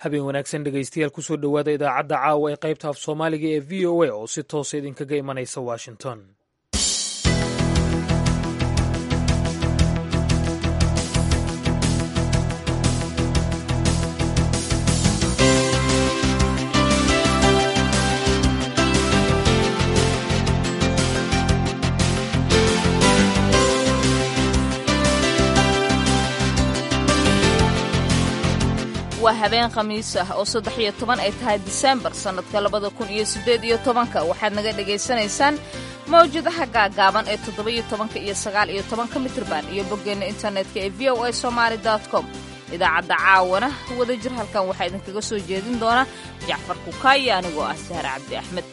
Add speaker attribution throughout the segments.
Speaker 1: habeen wanaagsan dhegaystayaal kusoo dhowaada idaacadda caawa ee qaybta af soomaaliga ee v o a oo si toosa idinkaga imanaysa washington
Speaker 2: waa habeen khamiis ah oo saddex iyo toban ay tahay disembar sannadka labada kun iyo siddeed iyo tobanka waxaad naga dhegaysanaysaan mawjadaha gaagaaban ee toddoba-iyo tobanka iyo sagaal iyo tobanka mitrban iyo boggeenna internetka ee v o a somaali com idaacadda caawana wada jir halkan waxaa idinkaga soo jeedin doona jacfar kukaayo anigoo ah sahar cabdi axmed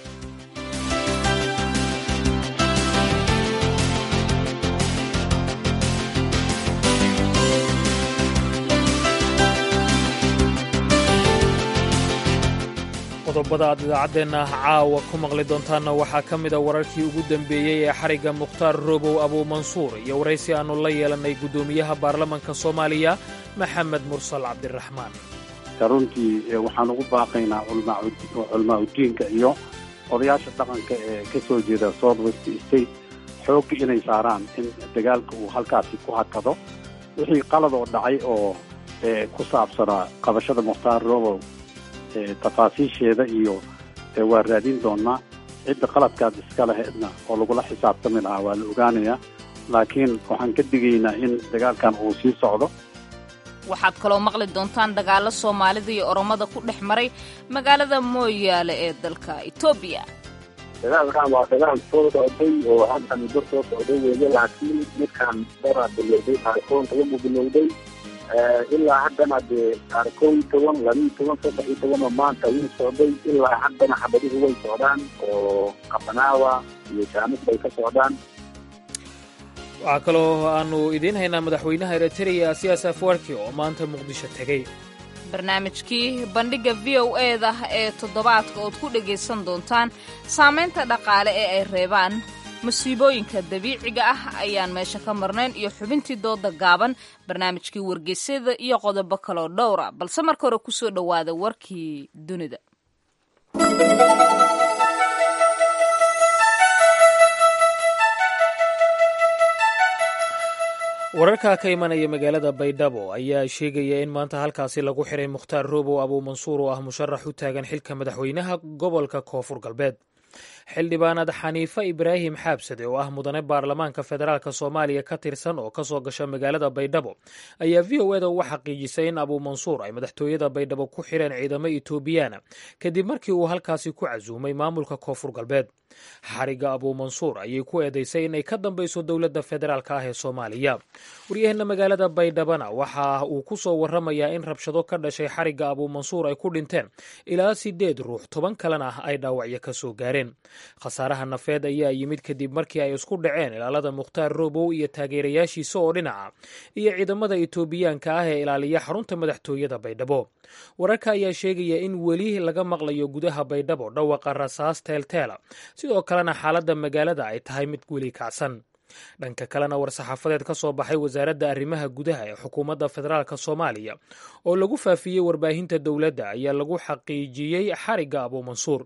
Speaker 1: qodobada aad idaacaddeenna caawa ku maqli doontaanna waxaa ka mida wararkii ugu dembeeyey ee xarigga mukhtaar robow abuumansuur iyo waraysi aannu la yeelannay guddoomiyaha baarlamanka soomaaliya maxamed mursal cabdiraxmaan
Speaker 3: runtii waxaan ugu baaqaynaa culmaa udiinka iyo odayaasha dhaqanka ee ka soo jeeda south west state xoogga inay saaraan in dagaalka uu halkaasi ku hakado wixii qalad oo dhacay oo ku saabsanaa qabashada mukhtaar robow tafaasiisheeda iyo waa raadin doonaa cidda qaladkaad iska lahaydna oo lagula xisaabtami lahaa waa la ogaanayaa laakiin waxaan ka digaynaa in dagaalkan uu sii socdo
Speaker 2: waxaad kaloo maqli doontaan dagaallo soomaalida iyo oromada ku dhex maray magaalada mooyaale ee dalka etoobiya
Speaker 4: dagaalkan waa dagaal soo socday oo hadda muddo soo socday weeye laakiin midkaan daraa bilowday taarifoonka ugu bilowday ilaa haddana dee kow iyo toban labiiyo toban saddex iyo toban oo maanta wuu socday ilaa haddana xabadihu way socdaan oo kabanaawa iyo jaamis bay ka socdaan
Speaker 1: waxaa kaloo aannu idiin haynaa madaxweynaha eritreya siyaas afwarki oo maanta muqdisho tegey
Speaker 2: barnaamijkii bandhigga v o eda ee toddobaadka ood ku dhegaysan doontaan saamaynta dhaqaale ee ay reebaan musiibooyinka dabiiciga ah ayaan meesha ka marnayn iyo xubintii dooda gaaban barnaamijkii wargeysyada iyo qodobo kaloo dhowra balse marka hore kusoo dhowaada warkii dunida
Speaker 1: wararka ka imanaya magaalada baydhabo ayaa sheegaya in maanta halkaasi lagu xiray mukhtaar robow abuumansuur oo ah musharax u taagan xilka madaxweynaha gobolka koonfur galbeed xildhibaanad xaniife ibraahim xaabsade oo ah mudane baarlamaanka federaalk soomaaliya ka tirsan oo kasoo gasha magaalada baydhabo ayaa v o eda uga xaqiijisay in abuumansuur ay madaxtooyada baydhabo ku xireen ciidamo etoobiyaana kadib markii uu halkaasi ku casuumay maamulka koonfur galbeed xarigga abuumansuur ayay ku eedeysay inay ka dambayso dowladda federaalk ah ee soomaaliya waryaheena magaalada baydhabana waxa uu ku soo waramayaa in rabshado ka dhashay xarigga abuumansuur ay ku dhinteen ilaa sideed ruux toban kalena ah ay dhaawacyo ka soo gaareen khasaaraha nafeed ayaa yimid kadib markii ay isku dhaceen ilaalada mukhtaar robow iyo taageerayaashiisa oo dhinaca iyo ciidamada etoobiyaanka ah ee ilaaliya xarunta madaxtooyada baydhabo wararka ayaa sheegaya in weli laga maqlayo gudaha baydhabo dhawaqa rasaas teelteela sidoo kalena xaaladda magaalada ay tahay mid weli kacsan dhanka kalena war-saxaafadeed ka soo baxay wasaaradda arrimaha gudaha ee xukuumadda federaalk soomaaliya oo lagu faafiyey warbaahinta dowladda ayaa lagu xaqiijiyey xarigga abuumansuur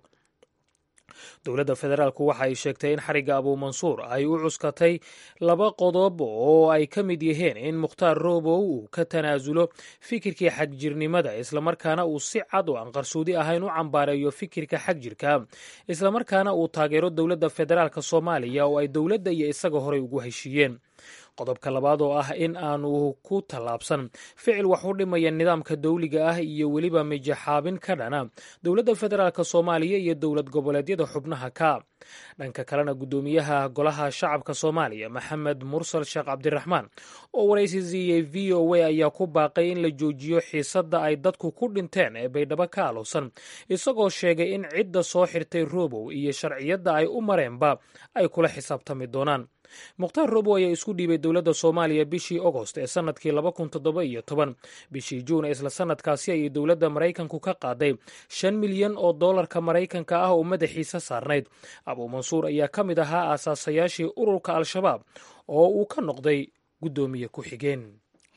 Speaker 1: dowladda federaalku waxa ay sheegtay in xarigga abuumansuur ay u cuskatay laba qodob oo ay ka mid yihiin in mukhtaar robow uu ka tanaasulo fikirkii xagjirnimada islamarkaana uu si cad oo aan qarsoodi ahayn u cambaareeyo fikirka xagjirka islamarkaana uu taageero dowladda federaalk soomaaliya oo ay dowladda iyo isaga horey ugu heshiiyeen qodobka labaad oo ah in aanu ku tallaabsan ficil wax u dhimaya nidaamka dawliga ah iyo weliba mijaxaabin ka dhana dowladda federaalk soomaaliya iyo dowlad goboleedyada xubnaha ka dhanka kalena guddoomiyaha golaha shacabka soomaaliya maxamed mursal sheekh cabdiraxmaan oo waraysi siiyey v o a ayaa ku baaqay in la joojiyo xiisadda ay dadku ku dhinteen ee baydhabo ka alowsan isagoo sheegay in cidda soo xirtay robow iyo sharciyadda ay u mareenba ay kula xisaabtami doonaan mukhtaar robow ayaa isku dhiibay dowladda soomaaliya bishii ogost ee sannadkii laba kun toddoba iyo toban bishii juun isla sannadkaasi ayay dowladda maraykanku ka qaaday shan milyan oo doolarka maraykanka ah oo madaxiisa saarnayd abuumansuur ayaa ka mid ahaa aasaasayaashii ururka al-shabaab oo uu ka noqday guddoomiye ku-xigeen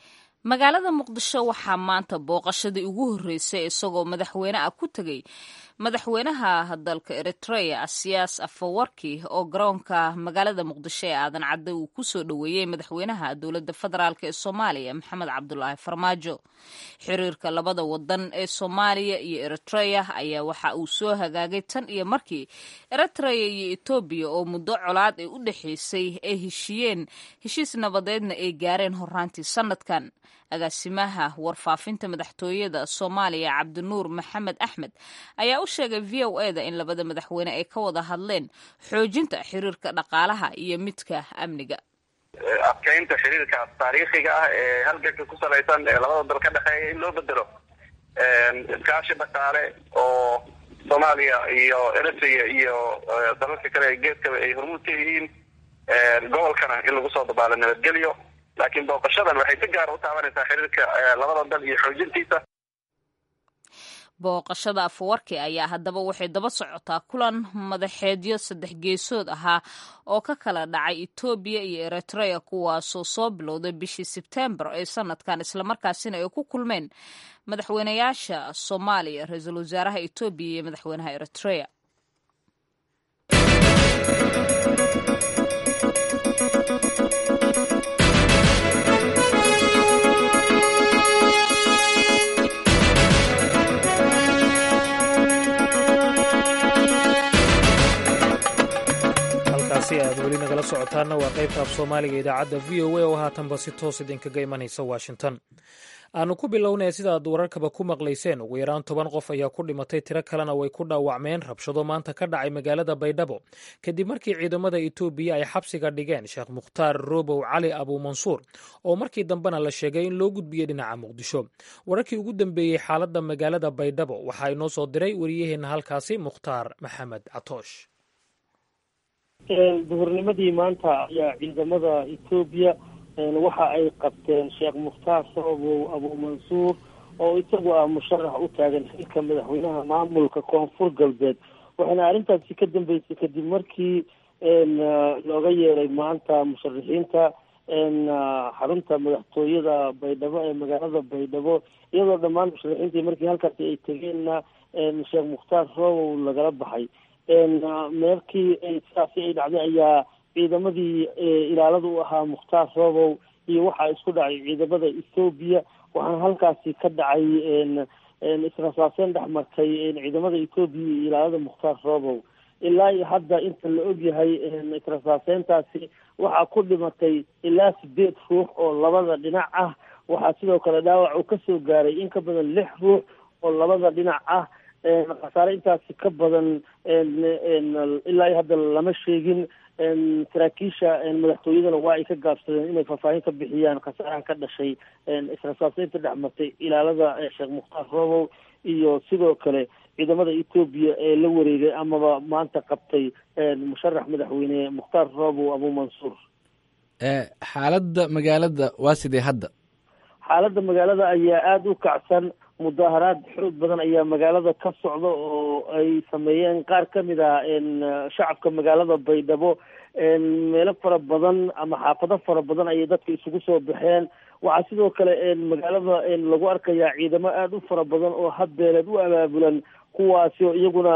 Speaker 2: magaalada muqdisho waxaa maanta booqashadii ugu horreysay isagoo madaxweyne ah ku tegey madaxweynaha dalka eritrea siyaas afawarki oo garoonka magaalada muqdisho ee aadan cadde uu ku soo dhoweeyey madaxweynaha dowladda federaalk ee soomaaliya maxamed cabdulaahi farmaajo xiriirka labada wadan ee soomaaliya iyo eritrea ayaa waxa uu soo hagaagay tan iyo markii eritrea iyo etoobiya oo muddo colaad ee u dhexeysay ay heshiiyeen heshiis nabadeedna ay gaareen horaantii sanadkan agaasimaha warfaafinta madaxtooyada soomaaliya cabdinuur maxamed axmed ayaa u sheegay v o e da in labada madaxweyne ay ka wada hadleen xoojinta xiriirka dhaqaalaha iyo midka amniga
Speaker 5: adkeynta xiriirkaas taariikhiga ah ee halganka ku salaysan ee labada dal ka dhexeeya in loo bedelo iskaashi dhaqaale oo soomaaliya iyo eritrea iyo dalalka kale ee geeskaba ay hormuud ka yihiin gobolkana in lagu soo dabaalo nabadgelyo laakiin booqashadan waxay si gaara u taabanaysaa xiriirka labada dal iyo xoojintiisa
Speaker 2: booqashada afawarki ayaa haddaba waxay daba socotaa kulan madaxeedyo saddex geesood ahaa oo ka kala dhacay etoobiya iyo eritrea kuwaasoo soo bilowday bishii sebtembar ee sanadkan islamarkaasina ay ku kulmeen madaxweynayaasha soomaaliya ra-iisul wasaaraha etoobiya iyo madaxweynaha eritrea
Speaker 1: halkaasi aad weli nagala socotaanna waa qaybta af soomaaliga idaacadda v o a oo haatanba si toos idinkaga imanaysa washington aanu ku bilownaya sidaad wararkaba ku maqlayseen ugu yaraan toban qof ayaa ku dhimatay tiro kalena way ku dhaawacmeen rabshado maanta ka dhacay magaalada baydhabo kadib markii ciidamada etoobiya ay xabsiga dhigeen sheekh mukhtaar robow cali abuumansuur oo markii dambena la sheegay in loo gudbiyey dhinaca muqdisho wararkii ugu dambeeyey xaaladda magaalada baydhabo waxaa inoo soo diray wariyaheenna halkaasi mukhtaar maxamed catoosh
Speaker 6: duhurnimadii maanta ayaa ciidamada etoobiya waxa ay qabteen sheekh mukhtaar soobow abuumansuur oo isagu ah musharax u taagan xilka madaxweynaha maamulka koonfur galbeed waxayna arrintaasi ka dambeysay kadib markii looga yeeray maanta musharaxiinta xarunta madaxtooyada baydhabo ee magaalada baydhabo iyadoo dhammaan musharaxiintii markii halkaasi ay tegeenna sheekh mukhtaar soobow lagala baxay meerkii sidaasi ay dhacday ayaa ciidamadii ilaalada u ahaa mukhtaar roobow iyo waxaa isku dhacay ciidamada ethoobiya waxaana halkaasi ka dhacay israsaaseyn dhex martay ciidamada ethoobiya iyo ilaalada mukhtaar roobow ilaa iyo hadda inta la ogyahay israsaaseyntaasi waxaa ku dhimatay ilaa sideed ruux oo labada dhinac ah waxaa sidoo kale dhaawac uu kasoo gaaray in ka badan lix ruux oo labada dhinac ah khasaare intaasi ka badan ilaa iyo hadda lama sheegin saraakiisha madaxtooyadana waa ay ka gaabsadeen inay faahfaahin ka bixiyaan khasaaraha ka dhashay israsaaseynta dhex martay ilaalada sheekh mukhtaar roobow iyo sidoo kale ciidamada etoobiya ee la wareegay amaba maanta qabtay musharax madaxweyne mukhtaar roobow abuumansuur
Speaker 7: xaaladda magaalada waa sidee hadda
Speaker 6: xaaladda magaalada ayaa aada u kacsan mudaaharaad xoog badan ayaa magaalada ka socda oo ay sameeyeen qaar ka mid ah shacabka magaalada baydhabo meelo fara badan ama xaafado fara badan ayay dadka isugu soo baxeen waxaa sidoo kale magaalada lagu arkayaa ciidamo aada u fara badan oo hadbeeleed u abaabulan kuwaasi oo iyaguna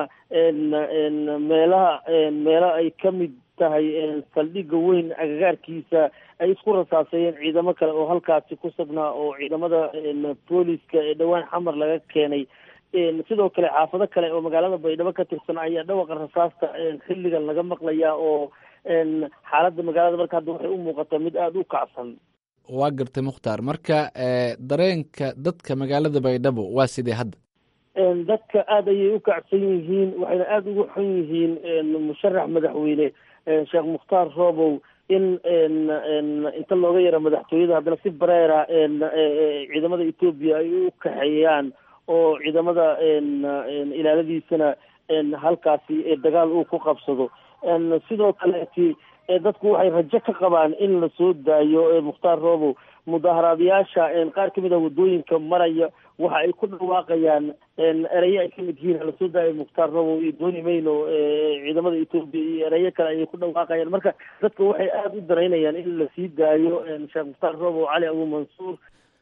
Speaker 6: meelaha meelo ay ka mid tahay saldhigga weyn agagaarkiisa ay isku rasaaseeyeen ciidamo kale oo halkaasi ku sugnaa oo ciidamada booliska ee dhowaan xamar laga keenay sidoo kale xaafado kale oo magaalada baydhabo ka tirsan ayaa dhawaqa rasaasta xilligan laga maqlayaa oo xaaladda magaalada marka hadda waxay u muuqataa mid aada u kacsan
Speaker 7: waa gartay mukhtaar marka dareenka dadka magaalada baydhabo waa sidee hadda
Speaker 6: dadka aada ayay u kacsan yihiin waxayna aada ugu xun yihiin musharax madaxweyne sheekh mukhtaar roobow in inta looga yaro madaxtooyada haddana si bareera ciidamada etoobiya ay u kaxeeyaan oo ciidamada ilaaladiisana halkaasi dagaal uu ku qabsado sidoo kaleeti dadku waxay rajo ka qabaan in lasoo daayo mukhtaar roobow mudaaharaadayaasha qaar kamid ah waddooyinka maraya waxa ay ku dhawaaqayaan erayo ay kamid yihiin lasoo daayo mukhtaar roobow iyo dooni mayno ciidamada etoobiya iyo erayo kale ayay ku dhawaaqayaan marka dadka waxay aada u daraynayaan in lasii daayo sheekh mukhtaar roobow cali abuumansuur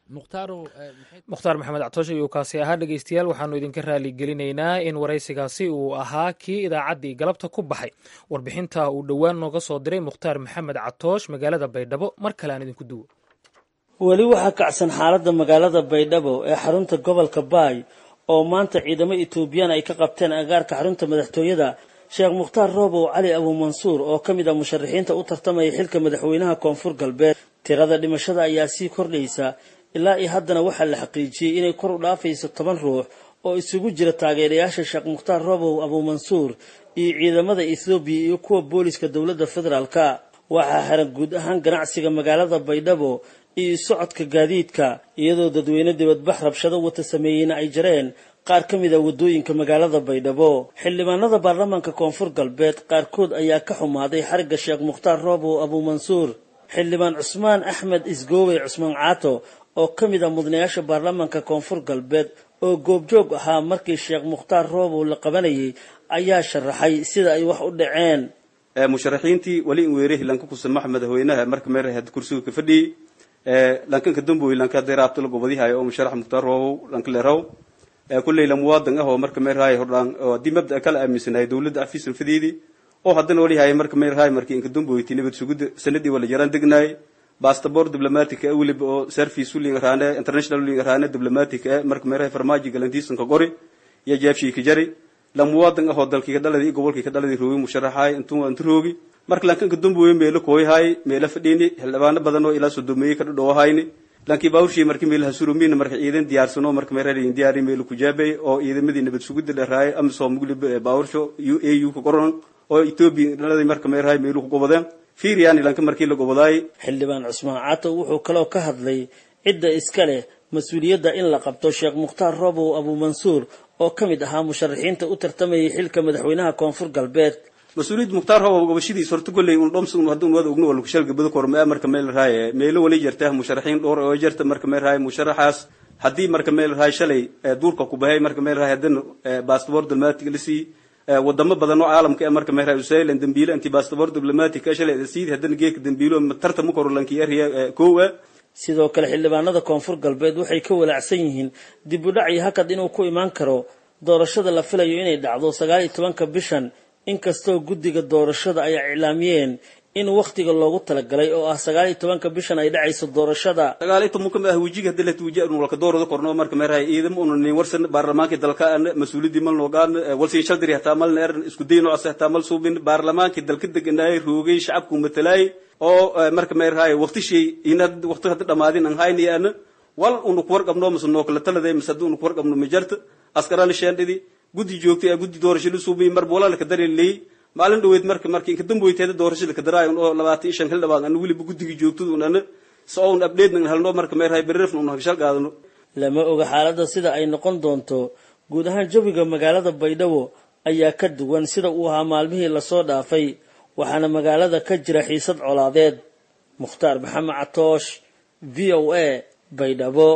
Speaker 7: mukhtaaro
Speaker 1: mukhtaar maxamed catooshe ayuu kaasi ahaa dhegeystayaal waxaanu idinka raali gelinaynaa in waraysigaasi uu ahaa kii idaacaddii galabta ku baxay warbixinta uu dhowaan nooga soo diray mukhtaar maxamed catoosh magaalada baydhabo mar kale aan idinku duwo
Speaker 6: weli waxaa kacsan xaaladda magaalada baydhabo ee xarunta gobolka baay oo maanta ciidamo etoobiyaan ay ka qabteen agaarka xarunta madaxtooyada sheekh mukhtaar roobow cali abuumansuur oo ka mid ah musharaxiinta u tartamaya xilka madaxweynaha koonfur galbeed tirada dhimashada ayaa sii kordhaysa ilaa iyo haddana waxaa la xaqiijiyey inay kor u dhaafayso toban ruux oo isugu jira taageerayaasha sheekh mukhtaar roobow abuumansuur iyo ciidamada ethoobiya iyo kuwa booliska dowladda federaalka waxaa xiran guud ahaan ganacsiga magaalada baydhabo iyo socodka gaadiidka iyadoo dadweyne dibadbax rabshado wata sameeyeyna ay jareen qaar ka mid a waddooyinka magaalada baydhabo xildhibaanada baarlamaanka koonfur galbeed qaarkood ayaa ka xumaaday xarigga sheekh mukhtaar roobow abuumansuur xildhibaan cusmaan axmed isgoowey cusmaan caato oo ka mid ah mudanayaasha baarlamaanka koonfur galbeed oo goobjoog ahaa markii sheekh mukhtaar roobow la qabanayay ayaa sharaxay sida ay wax u dhaceen
Speaker 8: musharaxiintii wali in weere hilanka kusamax madaxweynaha marka meer had kursiga ka fadhiyey lankanka damboy lanka deraabta la gobadihayo oo musharax mukhtaar roobow lanka leeraw kulley la muwaadan ah oo marka meerhaay hordhaan oo haddii mabda kala aaminsanahay dowladda afiisan fadeedii oo haddana walihaay marka meerhaay markii inka damboyti nabad sugudda sanadii wala jaraan degnaay bastabor diplomatic e weliba oo service uling raane international uling raane diplomatic e marka meerhaay farmaaji galantiisanka qori iyo jeebshii ka jari la muwaadan ah oo dalkii ka dhaladii gobolkii ka dhaladii roogi musharaxaay intuu intu roogi marka lankanka damboye meelo kooyhaay meelo fadhiini xildhibaano badan oo ilaa sodomeeyey ka dhadhowahayni lankii baawurshii marki meelaha surumiina marka ciidan diyaarsano marka meerharin diyaari meelu kujaabay oo ciidamadii nabad sugidda dheeraaye amisom weliba baawursho a u ka qoran oo etoobiya dhaladii marka meerhaay meelu ku gobodeen fiiriyaan lanka markii la gobodaay
Speaker 6: xildhibaan cusmaan caato wuxuu kaloo ka hadlay cidda iska leh mas-uuliyadda in la qabto sheekh mukhtaar roobow abuumansuur oo ka mid ahaa musharaxiinta u tartamayay xilka madaxweynaha koonfur galbeed
Speaker 8: mas-uuliyadda mukhtaar roobow gobashadiis horta golley un dhomsa un hadduu wada ogno wala kushalga bada korma marka meel raaye meelo wali jarta musharaxiin dhowr oo jarta marka meel raaye musharaxaas haddii marka meel raaye shalay duurka ku bahay marka meel raaye haddana baastabor diplomatic la sii wadamo badan oo caalamka ee marka meel raaye usailan dambiile anti baastabor diplomatic shalay sii haddana geedka dambiilo tarta ma koro lankii eriya kow ah
Speaker 6: sidoo kale xildhibaanada koonfur galbeed waxay ka walaacsan yihiin dib u dhac iyo hakad inuu ku imaan karo doorashada la filayo inay dhacdo sagaal iyo tobanka bishan inkastoo guddiga doorashada ay iclaamiyeen in wakhtiga loogu talagalay oo ah sagaal iyo tobanka bishan ay dhacayso doorashada
Speaker 8: sagaal iyo tobanka ah wejiga hadii la tuujiya inu walka doorada korno marka meerahay ciidamo unu nin warsan baarlamaanka dalka an mas-uuliyadii mal noogaan walsin shaldiri hataa mal neeran isku day noocaas hataa mal suubin baarlamaanka dalka deganaayay roogay shacabku matalaay oo marka meerahay waqti shay inad waqti hadda dhamaadin an haynayaan wal unu ku warqabno mas noo kala taladay mas hadda unu ku warqabno majarta askaraan sheendhidi guddi joogtay guddi doorasho la suubay mar boolaa laka dareelay maalin dhaweyd marka markii inka damboyteeda doorashada ka daraayo oo labaatan iyo shan xildhibaan ana weliba guddiga joogtada un ana si oon update nan helno marka meerahay berrefn un hagshal qaadano
Speaker 6: lama oga xaaladda sida ay noqon doonto guud ahaan jawiga magaalada baydhabo ayaa ka duwan sida uu ahaa maalmihii lasoo dhaafay waxaana magaalada ka jira xiisad colaadeed mukhtaar maxamed catoosh v o a baydhabo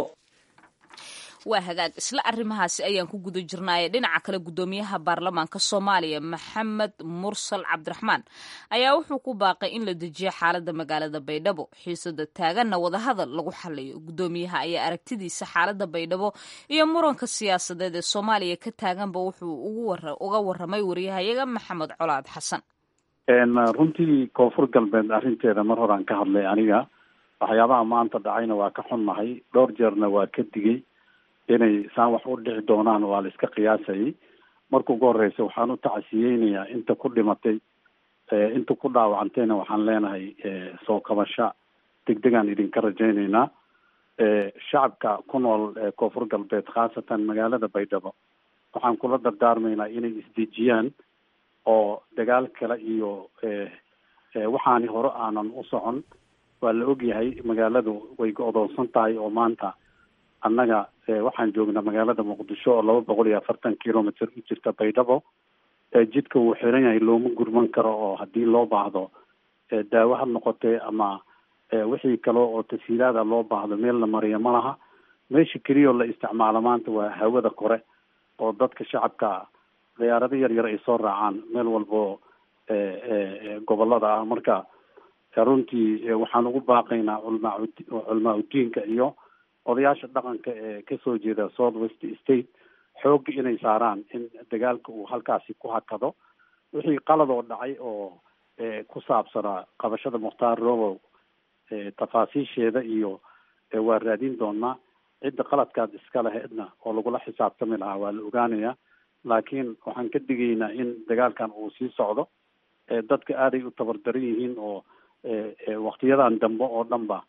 Speaker 2: waa hagaag isla arrimahaasi ayaan ku guda jirnaaye dhinaca kale guddoomiyaha baarlamaanka soomaaliya maxamed mursal cabdiraxmaan ayaa wuxuu ku baaqay in la dejiyo xaaladda magaalada baydhabo xiisada taaganna wadahadal lagu xaliyo guddoomiyaha ayaa aragtidiisa xaaladda baydhabo iyo muranka siyaasadeed ee soomaaliya ka taaganba wuxuu uga waramay wariyahayaga maxamed colaad xasan
Speaker 3: runtii koonfur galbeed arrinteeda mar horaan ka hadlay aniga waxyaabaha maanta dhacayna waa ka xunnahay dhowr jeerna waa ka digay inay saan wax u dhici doonaan waa la iska qiyaasayay marka ugu horeysa waxaan u tacasiyeynayaa inta ku dhimatay inta ku dhaawacantayna waxaan leenahay soo kabasho degdegaan idinka rajaynaynaa shacabka ku nool koonfur galbeed khaasatan magaalada baydhabo waxaan kula dardaarmaynaa inay isdejiyaan oo dagaal kale iyo waxaani hore aanan u socon waa la ogyahay magaaladu way go-doonsan tahay oo maanta annaga waxaan joognaa magaalada muqdisho oo laba boqol iyo afartan kilometer u jirta baydhabo jidka wuu xiran yahay looma gurman karo oo haddii loo baahdo daawo ha noqotee ama wixii kale oo tasiilaada loo baahdo meel la mariyo ma laha meesha keliyao la isticmaalo maanta waa hawada kore oo dadka shacabka diyaarado yar yar ay soo raacaan meel walbo gobolada ah marka runtii waxaan ugu baaqaynaa culmaa culmaa udiinka iyo odayaasha dhaqanka ee kasoo jeeda south west state xoogga inay saaraan in dagaalka uu halkaasi ku hakado wixii qaladoo dhacay oo ku saabsanaa qabashada mukhtaar robow tafaasiisheeda iyo waa raadin doonaa cidda qaladkaad iska laheedna oo lagula xisaabtami lahaa waa la ogaanayaa laakiin waxaan ka digaynaa in dagaalkan uu sii socdo dadka aaday u tabardaran yihiin oo waktiyadan dambe oo dhan ba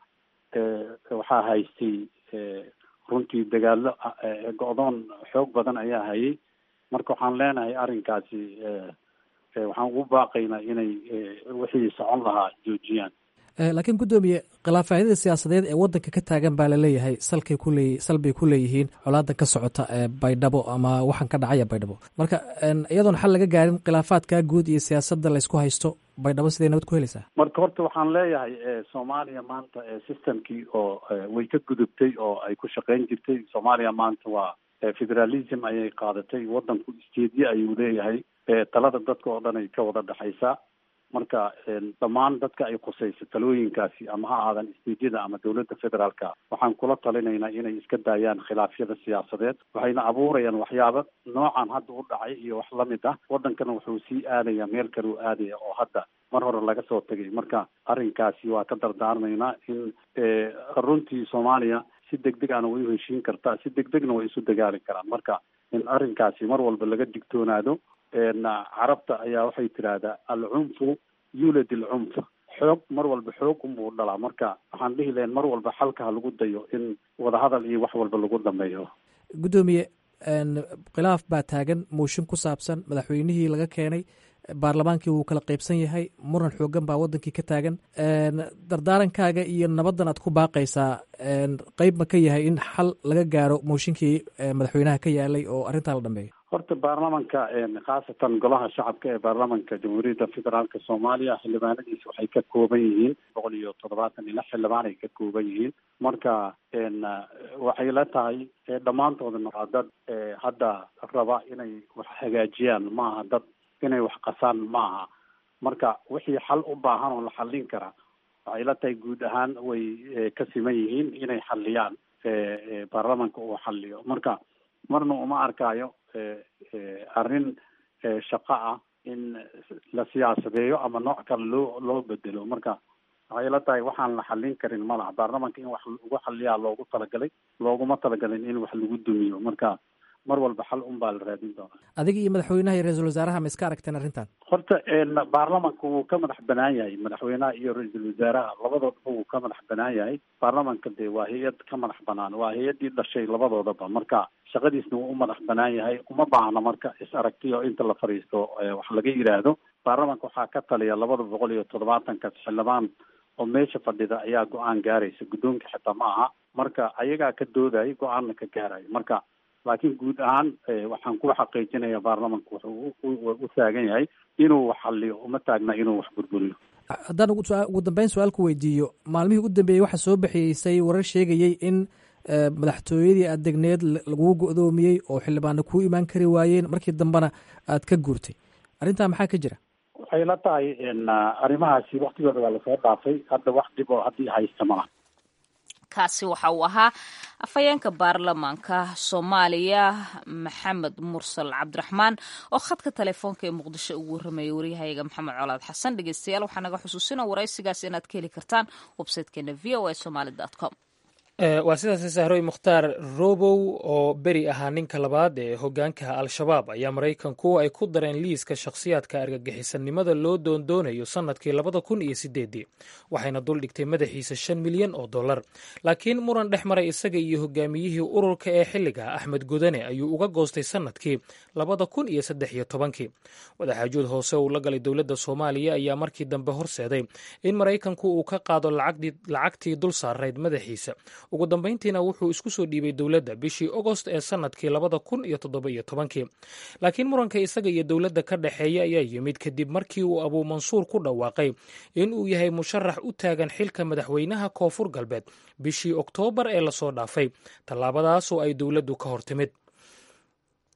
Speaker 3: waxaa haystay runtii dagaalo go-doon xoog badan ayaa hayay marka waxaan leenahay arrinkaasi waxaan ugu baaqaynaa inay wixii socon lahaa joojiyaan
Speaker 9: laakiin guddoomiye khilaafaadyada siyaasadeed ee waddanka ka taagan baa laleeyahay salkay kuleey sal bay ku leeyihiin colaadan ka socota ee baydhabo ama waxaan ka dhacaya baydhabo marka iyadoon xal laga gaarin khilaafaadka guud iyo siyaasadda laysku haysto baydhabo siday nabad ku helaysaa
Speaker 3: marka horta waxaan leeyahay soomaaliya maanta systemkii oo way ka gudubtay oo ay ku shaqeyn jirtay soomaaliya maanta waa federalism ayay qaadatay waddanku isteedye ayuu leeyahay talada dadka oo dhan ay ka wada dhexaysaa marka dhammaan dadka ay khusayso talooyinkaasi ama ha aadan isteedyada ama dowladda federaalka waxaan kula talinaynaa inay iska daayaan khilaafyada siyaasadeed waxayna abuurayaan waxyaabo noocan hadda u dhacay iyo wax lamid ah waddankana wuxuu sii aadaya meel kale u aadaya oo hadda mar hore laga soo tegay marka arrinkaasi waa ka dardaarmaynaa in runtii soomaaliya si deg deg ana way u heshiin kartaa si deg degna way isu dagaali karaan marka in arrinkaasi mar walba laga digtoonaado carabta ayaa waxay tidhaahdaa alcunfu yulad alcunf xoog mar walba xoog unbuu dhalaa marka waxaan dhihi lahayn mar walba xalka ha lagu dayo in wadahadal iyo wax walba lagu dhameeyo
Speaker 9: guddoomiye khilaaf baa taagan mooshin ku saabsan madaxweynihii laga keenay baarlamaankii wuu kala qeybsan yahay muran xoogan baa wadankii ka taagan dardaarankaaga iyo nabaddan aad ku baaqaysaa qeyb ma ka yahay in xal laga gaaro mooshinkii madaxweynaha ka yaalay oo arrintaa la dhameeyo
Speaker 3: horta baarlamanka khaasatan golaha shacabka ee baarlamanka jamhuuriyadda federaalka soomaaliya xildhibaanadiisa waxay ka kooban yihiin boqol iyo toddobaatan iyo lix xildhibaan ay ka kooban yihiin marka waxay la tahay dhammaantoodana waa dad hadda raba inay wax hagaajiyaan maaha dad inay wax qasaan maaha marka wixii xal u baahan oo la xallin karaa waxay la tahay guud ahaan way ka siman yihiin inay xalliyaan baarlamanka uu xalliyo marka marna uma arkaayo arrin shaqo ah in la siyaasadeeyo ama nooc kale loo loo bedelo marka waxay la tahay waxaan la xallin karin ma laha baarlamanka in wax lagu xalliyaa loogu talagalay looguma talagalin in wax lagu dumiyo marka mar walba xal un baa la raadin doonaa
Speaker 9: adiga iyo madaxweynaha iyo ra-iisul wasaaraha ma iska aragteen arrintan
Speaker 3: horta baarlamanka wuu ka madax banaan yahay madaxweynaha iyo ra-iisul wasaaraha labadoodaba wuu ka madax banaan yahay baarlamanka dee waa hay-ad ka madax banaan waa hay-addii dhashay labadoodaba marka shaqadiisna wuu u madax banaan yahay uma baahna marka is aragtiyo inta la fadhiisto wax laga yidhaahdo baarlamanka waxaa ka taliya labada boqol iyo toddobaatankas xildhibaan oo meesha fadhida ayaa go-aan gaaraysa guddoonka xitaa ma aha marka ayagaa ka doodayay go-aanna ka gaarayo marka laakiin guud ahaan waxaan ku xaqiijinaya baarlamanka wuxuu u taagan yahay inuu wax xalliyo uma taagna inuu wax burburiyo
Speaker 9: haddaan ugu dambeyn su-aal ku weydiiyo maalmihii u dambeeyey waxaa soo bixiyeysay warar sheegayey in madaxtooyadii aad degneed laguu go-doomiyey oo xildhibaana kuu imaan kari waayeen markii dambena aad ka guurtay arrintaa maxaa ka jira
Speaker 3: waxay la tahay arrimahaasi waktigooda waa lasoo dhaafay hadda wax dhib oo haddii haysta malaha
Speaker 2: kaasi waxa uu ahaa afhayeenka baarlamaanka soomaaliya maxamed mursal cabdiraxmaan oo khadka telefoonka ee muqdisho ugu warramayay waryahayaga maxamed colaad xasan dhegeystayaal waxaa naga xusuusina waraysigaas inaad ka heli kartaan websitekeena v o a somaly com
Speaker 1: waa sidaas sahroy mukhtaar robow oo beri ahaa ninka labaad ee hogaanka al-shabaab ayaa maraykanku ay ku dareen liiska shakhsiyaadka argagixisanimada loo doondoonayo sannadkii labada kun iyo sideedii waxayna duldhigtay madaxiisa shan milyan oo dollar laakiin muran dhex maray isaga iyo hogaamiyihii ururka ee xilliga axmed godane ayuu uga goostay sannadkii labada kun iyo saddex iyo tobankii wadaxaajood hoose uu la galay dowladda soomaaliya ayaa markii dambe horseeday in maraykanku uu ka qaado lacagtii dul saarayd madaxiisa ugu dambayntiina wuxuu isku soo dhiibay dowladda bishii ogost ee sannadkii labada kun iyo toddoba iyo tobankii laakiin muranka isaga iyo dowladda ka dhexeeya ayaa yimid kadib markii uu abuu mansuur ku dhawaaqay in uu yahay musharax u taagan xilka madaxweynaha koonfur galbeed bishii oktoobar ee lasoo dhaafay tallaabadaasoo ay dowladdu ka hortimid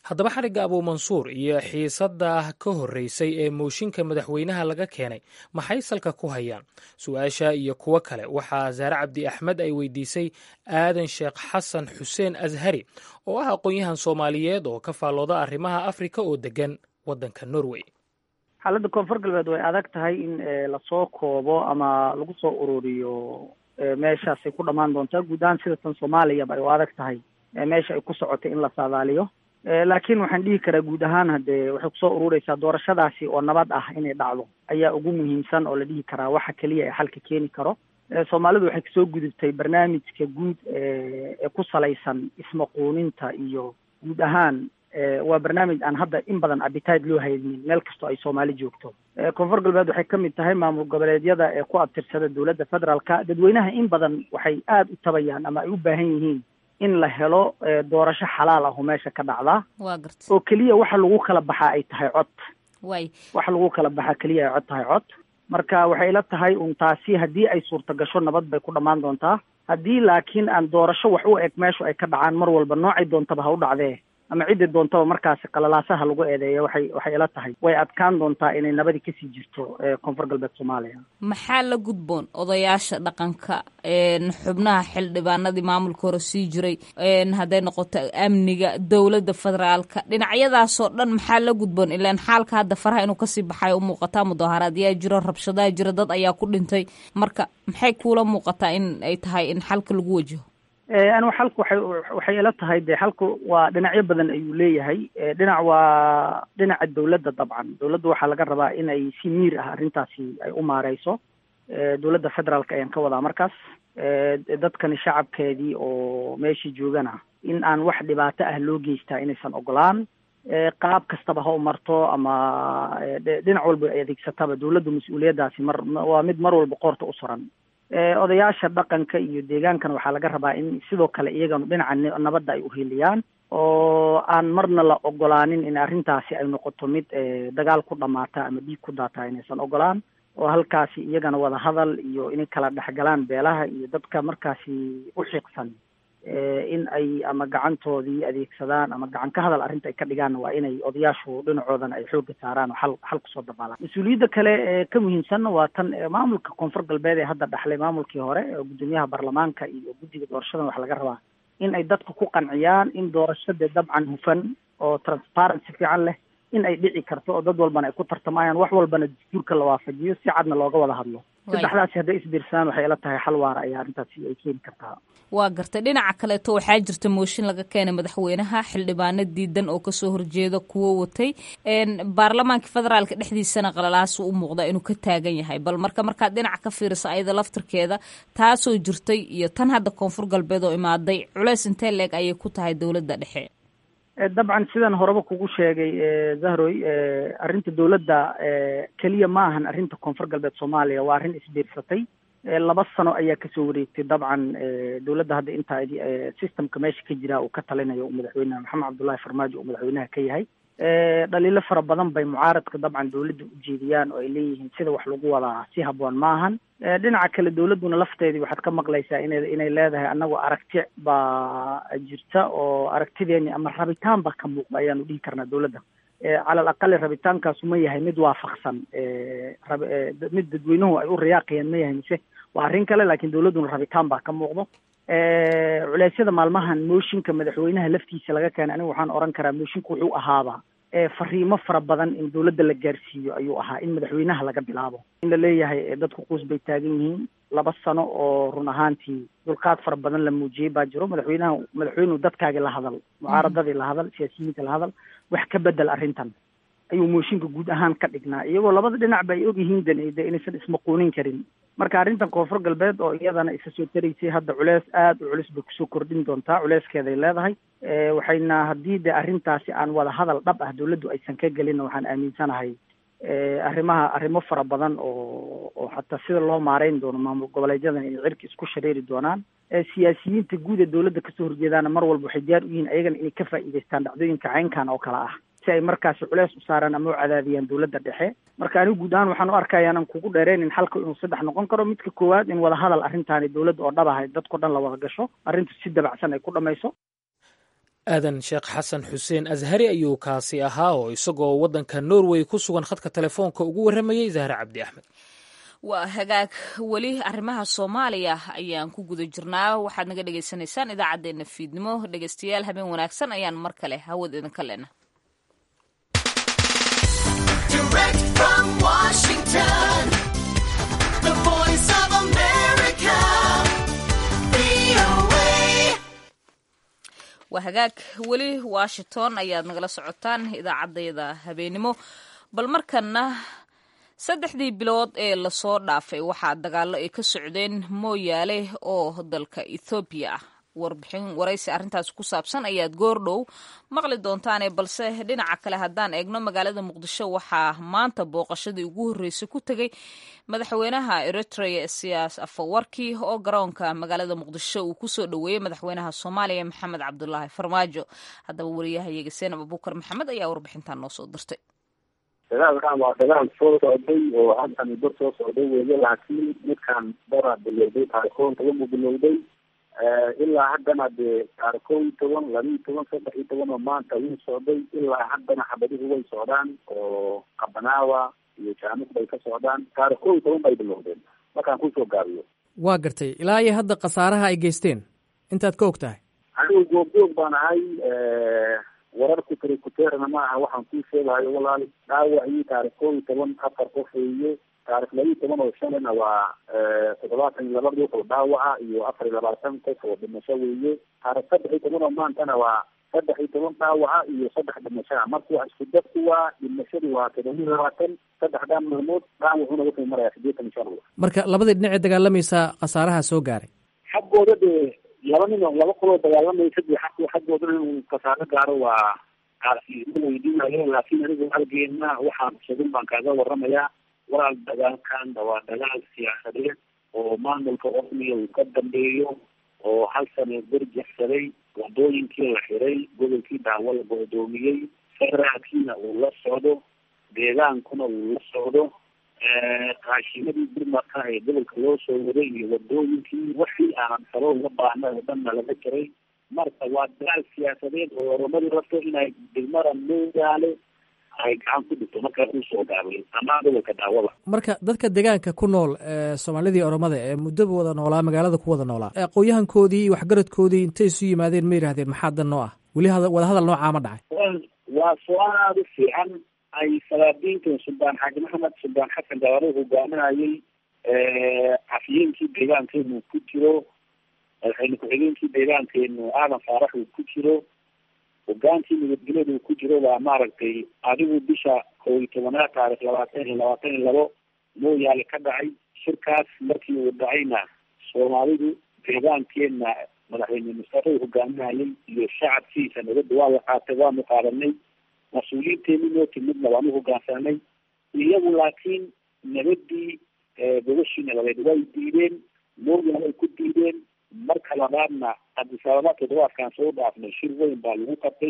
Speaker 1: haddaba xarigga abuumansuur iyo xiisadda ka horreysay ee mooshinka madaxweynaha laga keenay maxay salka ku hayaan su-aasha iyo kuwo kale waxaa saare cabdi axmed ay weydiisay aadan sheekh xasan xuseen ashari oo ah aqoon-yahan soomaaliyeed oo ka faallooda arrimaha afrika oo degan waddanka norway
Speaker 10: xaaladda koonfur galbeed way adag tahay in lasoo koobo ama lagu soo ururiyo meeshaasay ku dhammaan doontaa guud ahaan sida tan soomaaliyaba ay u adag tahay meesha ay ku socotay in la saadaaliyo laakiin waxaan dhihi karaa guud ahaan haddee waxay kusoo urureysaa doorashadaasi oo nabad ah inay dhacdo ayaa ugu muhiimsan oo la dhihi karaa waxa keliya ee xalka keeni karo soomaalidu waxay kasoo gudubtay barnaamijka guud ee ku salaysan ismaquuninta iyo guud ahaan waa barnaamij aan hadda in badan abitayd loo haynin meel kastoo ay soomaali joogto koonfur galbeed waxay ka mid tahay maamul goboleedyada ee ku abtirsada dowladda federaalka dadweynaha in badan waxay aada u tabayaan ama ay u baahan yihiin in la helo doorasho xalaal ah oo meesha ka dhacdaa
Speaker 2: waa garta
Speaker 10: oo keliya waxa lagu kala baxaa ay tahay cod
Speaker 2: way
Speaker 10: waxa lagu kala baxaa keliya ay cod tahay cod marka waxay la tahay un taasi haddii ay suurta gasho nabad bay ku dhammaan doontaa haddii laakiin aan doorasho wax u eg meeshu ay ka dhacaan mar walba noocay doontaba ha u dhacdee ama ciddii doontaba markaasi qalalaasaha lagu eedeeya waxay waxay ila tahay way adkaan doontaa inay nabadi kasii jirto koonfur galbeed soomaaliya
Speaker 2: maxaa la gudboon odayaasha dhaqanka xubnaha xildhibaanadii maamulka hore sii jiray hadday noqoto amniga dowladda federaalka dhinacyadaasoo dhan maxaa la gudboon ilaan xaalka hadda faraha inuu kasii baxay u muuqataa mudaaharaad yaa jiro rabshadaha jira dad ayaa ku dhintay marka maxay kuula muuqataa in ay tahay in xalka lagu wajaho
Speaker 10: anigu xalku waxay waxay ila tahay de xalku waa dhinacyo badan ayuu leeyahay dhinac waa dhinaca dowladda dabcan dowladda waxaa laga rabaa in ay si miir ah arrintaasi ay u maareyso dowladda federaalka ayaan ka wadaa markaas dadkani shacabkeedii oo meeshii joogana in aan wax dhibaato ah loo geystaa inaysan ogolaan qaab kastaba ha u marto ama dhinac walba ay adeegsataba dowladda mas-uuliyaddaasi mar waa mid mar walba qoorta u suran odayaasha dhaqanka iyo deegaankana waxaa laga rabaa in sidoo kale iyagana dhinaca nabadda ay uheliyaan oo aan marna la ogolaanin in arrintaasi ay noqoto mid dagaal ku dhamaata ama dhiig ku daata inaysan ogolaan oo halkaasi iyagana wada hadal iyo inay kala dhexgalaan beelaha iyo dadka markaasi u xiiqsan in ay ama gacantoodii adeegsadaan ama gacan ka hadal arrinta ay ka dhigaan waa inay odayaashu dhinacoodana ay xoogga saaraan oo xal xal kusoo dabaalaan mas-uuliyadda kale ee ka muhiimsanna waa tan maamulka koonfur galbeed ee hadda dhaxlay maamulkii hore oo guddoomiyaha baarlamaanka iyo guddiga doorashadan waxaa laga rabaa in ay dadka ku qanciyaan in doorashada dabcan hufan oo transparency fiican leh in ay dhici karto oo dad walbana ay ku tartamayaan wax walbana dastuurka la waafajiyo si cadna looga wada hadlo saddexdaasi hadday isbiirsadaan waxay ila tahay xal waara ayaa arrintaasi ay keeni kartaa
Speaker 2: waa gartay dhinaca kaleeto waxaa jirta mooshin laga keenay madaxweynaha xildhibaano diidan oo kasoo horjeeda kuwo watay baarlamaanka federaalka dhexdiisana qalalaasu u muuqda inuu ka taagan yahay bal marka markaad dhinaca ka fiirisa ayada laftirkeeda taasoo jirtay iyo tan hadda koonfur galbeed oo imaaday culeys intee leeg ayay ku tahay dowladda dhexe
Speaker 10: dabcan sidan horeba kugu sheegay zahroy arrinta dowladda keliya ma ahan arrinta koonfur galbeed soomaaliya waa arrin isbiirsatay laba sano ayaa kasoo wareegtay dabcan dowladda hadda intaa systemka meesha ka jira uu ka talinayo madaxweyne maxamed cabdullahi farmaajo uu madaxweynaha ka yahay dhaliilo fara badan bay mucaaradka dabcan dowladda ujeediyaan oo ay leeyihiin sida wax lagu wadaa si habboon maahan dhinaca kale dowladduna lafteedii waxaad ka maqlaysaa ina inay leedahay annagu aragti baa jirta oo aragtideeni ama rabitaan ba ka muuqda ayaanu dhihi karnaa dowladda cala al aqali rabitaankaasu ma yahay mid waafaqsan mid dadweynuhu ay u riyaaqayaan ma yahay mise waa arrin kale laakiin dowladduna rabitaan baa ka muuqdo culeysyada maalmahan mooshinka madaxweynaha laftiisa laga keenay aniga waxaan oran karaa mooshinka wuxuu ahaaba fariimo fara badan in dowladda la gaarsiiyo ayuu ahaa in madaxweynaha laga bilaabo in la leeyahay dadku quus bay taagan yihiin laba sano oo run ahaantii dulqaad fara badan la muujiyey baa jiro madaxweynaha madaxweynuhu dadkaagii la hadal mucaaradadii la hadal siyaasiyiinta la hadal wax ka bedel arrintan ayuu mooshinka guud ahaan ka dhignaa iyagoo labada dhinacba ay ogyihiin de inaysan ismaquunin karin marka arrintan koonfur galbeed oo iyadana isa soo taraysay hadda culeys aada u culus bay kusoo kordhin doontaa culeyskeeday leedahay waxayna haddii de arrintaasi aan wada hadal dhab ah dowladdu aysan ka gelin waxaan aaminsanahay arrimaha arrimo fara badan oo oo xataa sida loo maareyn doono maamul goboleedyadan inay cirka isku shareeri doonaan siyaasiyiinta guud ee dowladda kasoo horjeedaana mar walba waxay diyaar u yihiin ayagana inay ka faa'iidaystaan dhacdooyinka caynkan oo kale ah si ay markaasi culeys u saaraan ama u cadaadiyaan dowladda dhexe marka anigu guud ahaan waxaan u arkaya inaan kugu dheereynin xalka inuu saddex noqon karo midka koowaad in wada hadal arrintaani dowladda oo dhab ahay dadko dhan la wada gasho arrintu si dabacsan ay ku dhamayso
Speaker 1: aadan sheekh xasan xuseen ashari ayuu kaasi ahaa oo isagoo waddanka norway ku sugan khadka telefoonka ugu warramayey zahre cabdi axmed
Speaker 2: waa hagaag weli arrimaha soomaaliya ayaan ku guda jirnaa waxaad naga dhagaysanaysaan idaacaddeenna fiidnimo dhegaystayaal habeen wanaagsan ayaan mar kale hawad idinka lena waa hagaag weli washington ayaad nagala socotaan idaacaddayda habeenimo bal markana saddexdii bilood ee lasoo dhaafay waxaa dagaallo ay ka socdeen mooyaale oo dalka ethoobiya ah warbixin waraysi arrintaas ku saabsan ayaad goordhow maqli doontaane balse dhinaca kale haddaan eegno magaalada muqdisho waxaa maanta booqashadii ugu horreysay ku tegey madaxweynaha eritrea siyaas afawarki oo garoonka magaalada muqdisho uu kusoo dhoweeyey madaxweynaha soomaaliya maxamed cabdulaahi farmaajo haddaba wariyahayaga seenab abuukar maxamed ayaa warbixintan noo soo dirtay
Speaker 4: dagaalkan waa dagaal soo socday oo hadda muddo soo socday weeye laakiin midkan dara bilowday taarikoon toban buu bilowday ilaa haddana dee taarikoon iyo toban laba iyo toban saddex iyo toban oo maanta wuu socday ilaa haddana xabadihu way socdaan oo qabanaawa iyo jaamuk bay ka socdaan taarikoon iyo toban bay bilowdeen markaan kusoo gaabiyo
Speaker 9: waa gartay ilaa iyo hadda khasaaraha ay geysteen intaad ka og tahay
Speaker 4: anigu goobjoog baan ahay wararku trikuteerna ma aha waxaan kuu sheegahayo walaal dhaawacii taarikh koo iyo toban afar qof weeye taarikh laba iyo toban oo shalina waa toddobaatan iyo laba ruux oo dhaawaca iyo afar iyo labaatan qof oo dhimasho weeye taarikh saddex iyo toban oo maantana waa saddex iyo toban dhaawaca iyo saddex dhimashaa marka wax isku dadku waa dhimashadu waa todoba iyo labaatan saddexdaa maalmood dhaawacuna wuxuu marayaa sideetan iyo shan ruux
Speaker 9: marka labadii dhinacee dagaalamaysa khasaaraha soo gaaray
Speaker 4: xaggooda dee laba nin oo laba qoloo dagaalamaysa dee xaq xaggooda inuu kasaaro gaaro waa ma weydiinayo laakiin anigu halgeena waxaan sugin baan kaaga waramayaa walaal dagaalkan waa dagaal siyaasadeed oo maamulka ormiya uu ka dambeeyo oo hal sano berjaxsaday wadooyinkii la xiray gobolkii daawo la go-doomiyey federaalkiina uu la socdo deegaankuna uu la socdo raashimadii burmarka ee gobolka loo soo waday iyo wadooyinkii wixii aanan salo uga baahna oo dhanna laga jiray marka waa dagaal siyaasadeed oo oromadu rabto inay degmada mooyaale ay gacan ku dhigto markaa usoo gaabay amaa gobolka daawada
Speaker 9: marka dadka deegaanka ku nool soomaalidii oromada ee muddoba wada noolaa magaalada ku wada noolaa aqoon-yahankoodii iyo waxgaradkoodii intay isu yimaadeen ma yidhahdeen maxaa dan noo ah weli wadahadal noocaa ma dhacay
Speaker 4: waa su-aal aada u fiican ay salaadiintan suldaan xaaji maxamed suldaan xasan gabaare hogaaminayay cafiyeenkii deegaankeenu ku jiro madaxweyne ku-xigeenkii deegaankeenu aadan faarax uu ku jiro hogaankii nabadgelyada uu ku jiro waa maaragtay adigu bisha kow iyo tobanaad taarikh labaatan iyo labaatan iyo labo mooyaale ka dhacay shirkaas markii uu dhacayna soomaalidu deegaankeena madaxweyne mustafa uu hogaaminayay iyo shacabkiisa nabadda waa la qaatay waanu qaadanay mas-uuliyiinteeni noo timidna waanu hogaansanay iyagu laakiin nabadii gobashii nabadeed way diideen mooyaal ay ku diideen marka labaadna cabdisababa toddobaadkan soo dhaafnay shir weyn baa lagu qabtay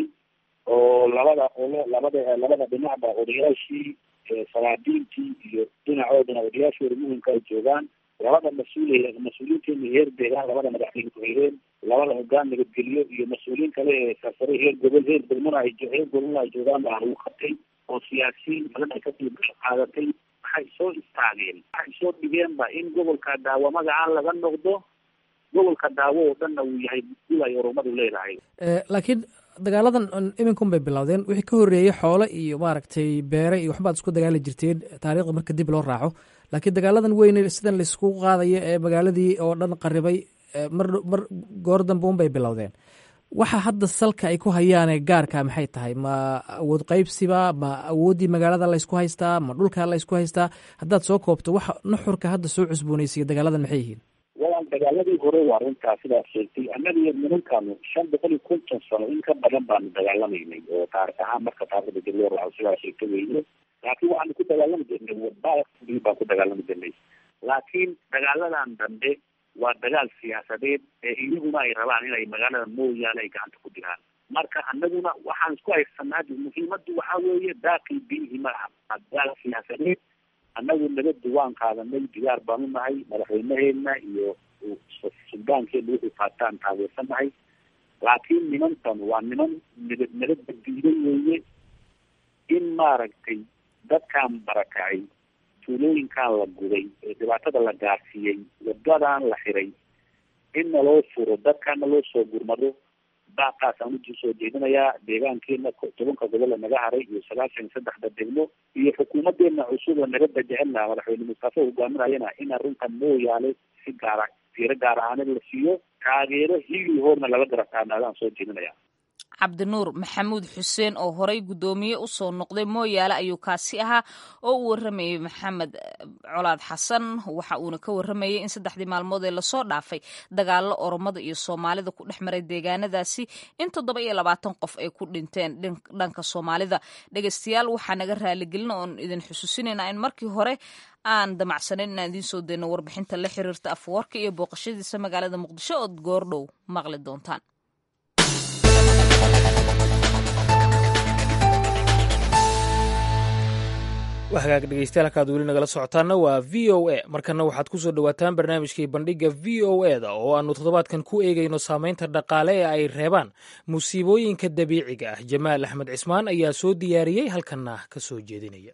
Speaker 4: oo labada qolo labada labada dhinacba odayaashii salaadiintii iyo dhinacoodana odayaashooda muhimka ay joogaan labada mas-uul mas-uuliyiinteena heer deegaan labada madaxweyne ku-xigeen labada hogaan nabadgeliyo iyo mas-uuliyiin kale ee sarsare heer gobol heer degmana ay heer gobolna ay joogaan baa lagu qabtay oo siyaasiyiin badan ay kasii qaadatay waxay soo istaageen waxay soo dhigeenba in gobolka daawo magacaan laga noqdo gobolka daawo oo dhanna uu yahay dul ay oromadu leedahay
Speaker 9: laakiin dagaaladan iminkun bay bilowdeen wixii ka horreeyey xoole iyo maaragtay beere iyo waxbaad isku dagaali jirteen taariikhda marka dib loo raaco laakiin dagaaladan weyne sidan laisku qaadayo ee magaaladii oo dhan qaribay mar mar goor dambe un bay bilowdeen waxa hadda salka ay ku hayaane gaarka maxay tahay ma awood qaybsiba ma awooddii magaalada laysku haystaa ma dhulka laysku haystaa haddaad soo koobto waxa nuxurka hadda soo cusboonaysiya dagaaladan maxay yihiin
Speaker 4: walaal dagaaladii hore waa runtaa sidaad sheegtay annaga iyo nimankaanu shan boqol iyo konton sano in ka badan baanu dagaalamaynay oo taarikh ahaan marka taarikhda dib loo raaco sidaa sheegta weyne laakiin waxaanu ku dagaalami jirnay wadbaa baan ku dagaalami jirnay laakiin dagaaladan dambe waa dagaal siyaasadeed ee iyaguna ay rabaan inay magaalada mooyaale ay gacanta ku digaan marka anaguna waxaan isku haysanaa muhiimadu waxaa weeye daakil biihi maaha waa dagaal siyaasadeed annagu nabadda waan qaadanay digaar baan u nahay madaxweynaheena iyo suldaankeena wuxuu qaataan taageersanahay laakiin nimankan waa niman nida nabadda diiday weeye in maaragtay dadkan barakacay tuulooyinkan la guday ee dhibaatada la gaarsiiyey wadadan la xiray in naloo furo dadkana loo soo gurmado baaqaasaan uji soo jeedinayaa deegaankeena tobanka gobole naga haray iyo sagaashan iyo saddexda degmo iyo xukuumadeena cusub oo nabadda jecelna madaxweyne mustafa hogaaminayana in arrintan mooyaale si gaara fiiro gaar ahaaneed la siiyo taageero hili hoorna laga garab taagnaadaan soo jeedinaya
Speaker 2: cabdinuur maxamuud xuseen oo horey guddoomiye usoo noqday mooyaale ayuu kaasi ahaa oo u waramayey maxamed colaad xasan waxa uuna ka waramayey in saddexdii maalmood ee lasoo dhaafay dagaalo oromada iyo soomaalida ku dhex maray deegaanadaasi in toddoba iyo labaatan qof ay ku dhinteen dhanka soomaalida dhegeystayaal waxaa naga raaligelin oon idin xusuusinayna in markii hore aan damacsanayn inaan idiin soo dayno warbixinta la xiriirta afwarka iyo booqashadiisa magaalada muqdisho ood goordhow maqli doontaan
Speaker 1: hagaag dhegeystayaal halkaad weli nagala socotaana waa v o a markana waxaad ku soo dhowaataan barnaamijkii bandhiga v o e da oo aanu toddobaadkan ku eegayno saameynta dhaqaale ee ay reebaan musiibooyinka dabiiciga ah jamaal axmed cismaan ayaa soo diyaariyey halkanna ka soo jeedinaya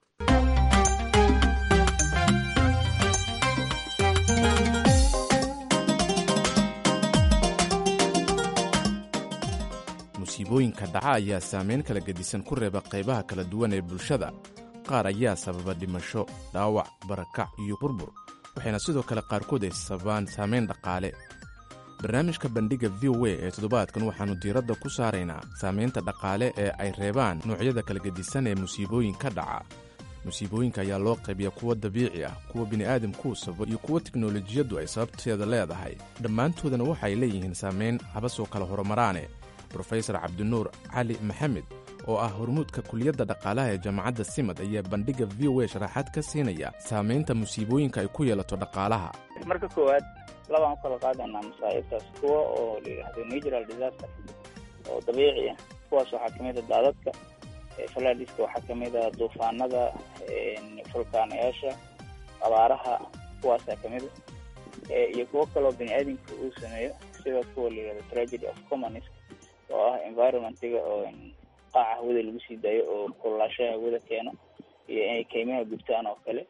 Speaker 11: musiibooyinka dhaca ayaa saameyn kala gedisan ku reeba qaybaha kala duwan ee bulshada qaar ayaa sababa dhimasho dhaawac barakac iyo burbur waxayna sidoo kale qaarkood ay sababaan saameyn dhaqaale barnaamijka bandhigga v o a ee toddobaadkan waxaannu diiradda ku saaraynaa saamaynta dhaqaale ee ay reebaan noocyada kala gedisan ee musiibooyinka dhaca musiibooyinka ayaa loo qaybiya kuwa dabiici ah kuwa bini'aadamkuu sababo iyo kuwa tiknolojiyaddu ay sababteeda leedahay dhammaantoodana waxay leeyihiin saamayn habasoo kala horumaraane brofesor cabdinuur cali maxamed oo ah hormuudka kuliyadda dhaqaalaha ee jaamacadda simad ayaa bandhigga v o a sharaxaad ka siinaya saamaynta musiibooyinka ay ku yeelato dhaqaalaha
Speaker 12: marka koowaad labaan u kala qaadanaa masaa'ibtaas kuwa oo la yidhaahdo natural disaster oo dabiici ah kuwaas waxaa kamid a daadadka falaadiska waxaa kamid a duufaanada fulkaanayaasha abaaraha kuwaasaa kamid a iyo kuwo kaloo bini aadamka uu sameeyo sida kuwa la yidhahdo tragedy of commons oo ah environmentiga oo qaaca hawada lagu sii daayo oo kululaashaha hawada keeno iyo inay kaymaha gubtaan oo kale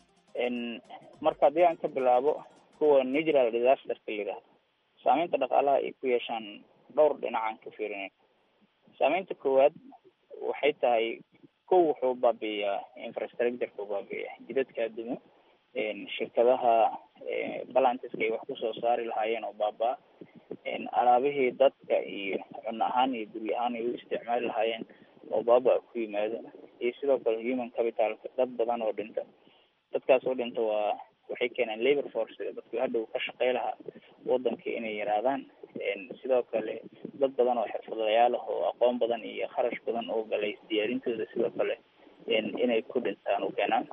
Speaker 12: marka haddii aan ka bilaabo kuwa natural disasterka la yidhahdo saameynta dhaqaalaha ay ku yeeshaan dhowr dhinacaan ka fiirinay saameynta koowaad waxay tahay kow wuxuu baabi'iyaa infrastructureka baabi'iya jidadka adumo shirkadaha balantiska ay wax kusoo saari lahaayeen oo baaba-a alaabihii dadka iyo cunno ahaan iyo guryo ahaan ay u isticmaali lahaayeen oo baaba ku yimaado iyo sidoo kale human capitalka dad badan oo dhinta dadkaas oo dhinta waa waxay keenaan labor force dadku hadhow ka shaqey lahaa wadanka inay yaraadaan sidoo kale dad badan oo xirfadlayaal ah oo aqoon badan iyo kharash badan oo galay diyaarintooda sidoo kale inay ku dhintaan u keenaan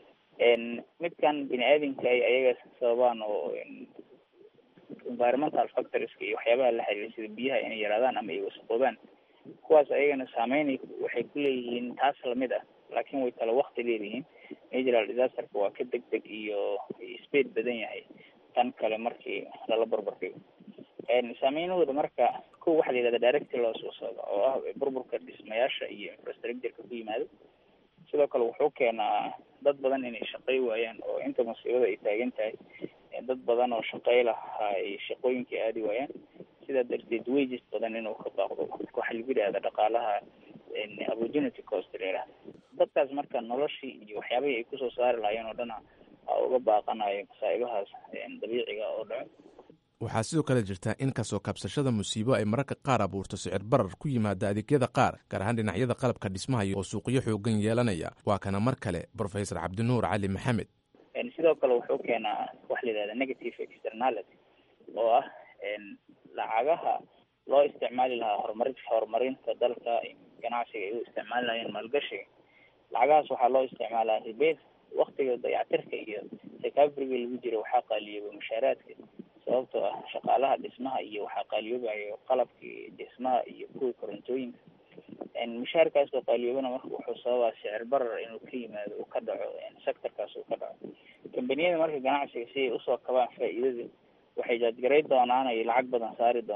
Speaker 12: midkan bini aadamka ay ayaga sababaan oo environmental factorieska iyo waxyaabaha la xiriira sida biyaha inay yaraadaan ama ay wasaqoobaan kuwaas ayagana saameyn waxay ku leeyihiin taas lamid ah laakiin way kala wakti leeyihiin natural disasterka waa ka deg deg iyo speed badan yahay tan kale markii lala barbardhigo saameynahooda marka kow waxaa la yidhahda directy loss wasooda oo ah burburka dhismayaasha iyo infrastructureka ku yimaado sidoo kale wuxuu keenaa dad badan inay shaqey waayaan oo inta musiibada ay taagan tahay dad badan oo shaqey lahaa ay shaqooyinkii aadi waayaan sidaa darteed wages badan inuu ka baaqdo waxaa lagu yidhahda dhaqaalaha opportunity cost la yidhahda dadkaas marka noloshii iyo waxyaabihii ay kusoo saari lahaayeen oo dhana a uga baaqanayo masaa'ibahaas dabiiciga oo dhaco
Speaker 11: waxaa sidoo kale jirta in kasoo kabsashada musiibo ay mararka qaar abuurto sicir barar ku yimaada adeegyada qaar gaar ahaan dhinacyada qalabka dhismaha oo suuqyo xoogan yeelanaya waa kana mar kale brofesor cabdinuur cali maxamed
Speaker 12: sidoo kale wuxuu keenaa waxa la yidhahda negative externality oo ah lacagaha loo isticmaali lahaa horumari horumarinta dalka ganacsiga ay u isticmaali lahayeen maalgashiga lacagahaas waxaa loo isticmaalaa ribeed waktiga dayactirka iyo recoveryga lagu jiro waxaa qaaliyooba mushaaraadka sababtoo ah shaqaalaha dhismaha iyo waxaa qaaliyoobayo qalabkii dhismaha iyo kuwii korontooyinka mushaarkaas oo qaaliyoobana marka wuxuu sababaa sicir barar inuu ka yimaado uu ka dhaco sectorkaas uu ka dhaco kambaniyada marka ganacsiga si ay usoo kabaan faa'iidada waxay jaadgaray doonaan ay lacag badan saari doonaan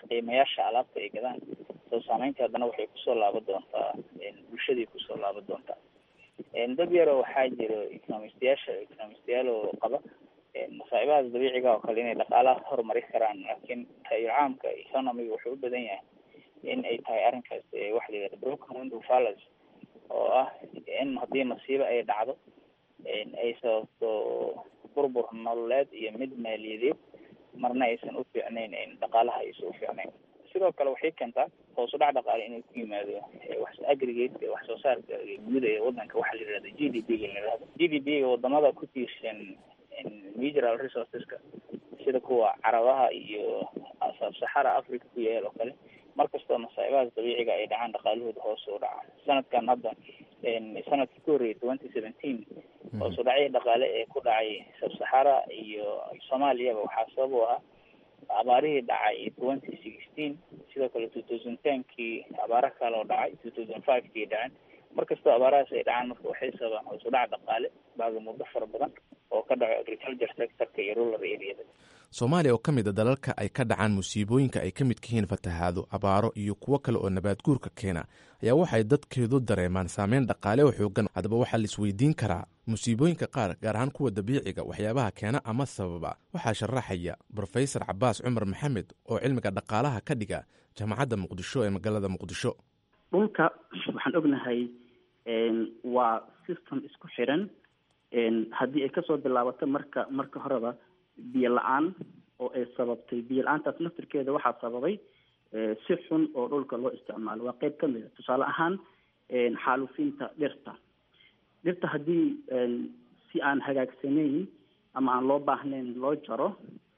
Speaker 12: qiimayaasha alaabta ay gadaan soo saameynta haddana waxay kusoo laaban doontaa bulshadii kusoo laaban doontaa dad yaroo waxaa jiro economistayaasha economistayaal oo qaba masaa'ibahaas dabiiciga oo kale inay dhaqaalaha horumari karaan laakiin taayir caamka economiga wuxuu u badan yahay in ay tahay arrinkaas waxa la yihahda broken window fallacy oo ah in haddii masiibo ay dhacdo ay sababto burbur nololeed iyo mid maaliyadeed marna aysan u fiicnayn dhaqaalaha aysan u fiicnayn sidoo kale waxay keentaa hoos u dhac dhaqaale inuu ku yimaado wax aggregate wax soo saarka guud ee wadanka waxaa la yihahda g d p ga la yihahdo g d p ga wadamada ku tiirsan natural resourceska sida kuwa carabaha iyo sabsaxara africa ku yaal oo kale markastoo masaa'ibahaas dabiiciga ay dhacaan dhaqaalahooda hoos u dhaca sanadkan hadda sanadkii ku horreeyay twenty seventeen hoos u dhacyo dhaqaale ee ku dhacay sabsaxara iyo soomaaliyaba waxaa sabab u ahaa abaarihii dhacay twenty sixteen sidoo kale two thousand tenkii abaara kale oo dhacay two thousand five kii dhaceen markastoo abaarahaas ay dhacaan marka waxay sababaan hoos u dhac dhaqaale baaga muddo fara badan oo ka dhaco agriculture sectorka iyo rural areada
Speaker 11: soomaaliya oo ka mid a dalalka ay ka dhacaan musiibooyinka ay ka midka yihiin fatahaado abaaro iyo kuwo kale oo nabaad guurka keena ayaa waxay dadkeedu dareemaan saameyn dhaqaale oo xoogan haddaba waxaa la isweydiin karaa musiibooyinka qaar gaar ahaan kuwa dabiiciga waxyaabaha keena ama sababa waxaa sharaxaya brofesor cabaas cumar maxamed oo cilmiga dhaqaalaha ka dhiga jaamacadda muqdisho ee magaalada muqdisho
Speaker 13: dhulka waxaan ognahay waa system isku xiran haddii ay kasoo bilaabato marka marka horeba biyo la-aan oo ay sababtay biyo la-aantaas naftirkeeda waxaa sababay si xun oo dhulka loo isticmaalo waa qeyb ka mid a tusaale ahaan xaalufinta dhirta dhirta haddii si aan hagaagsanayn ama aan loo baahnayn loo jaro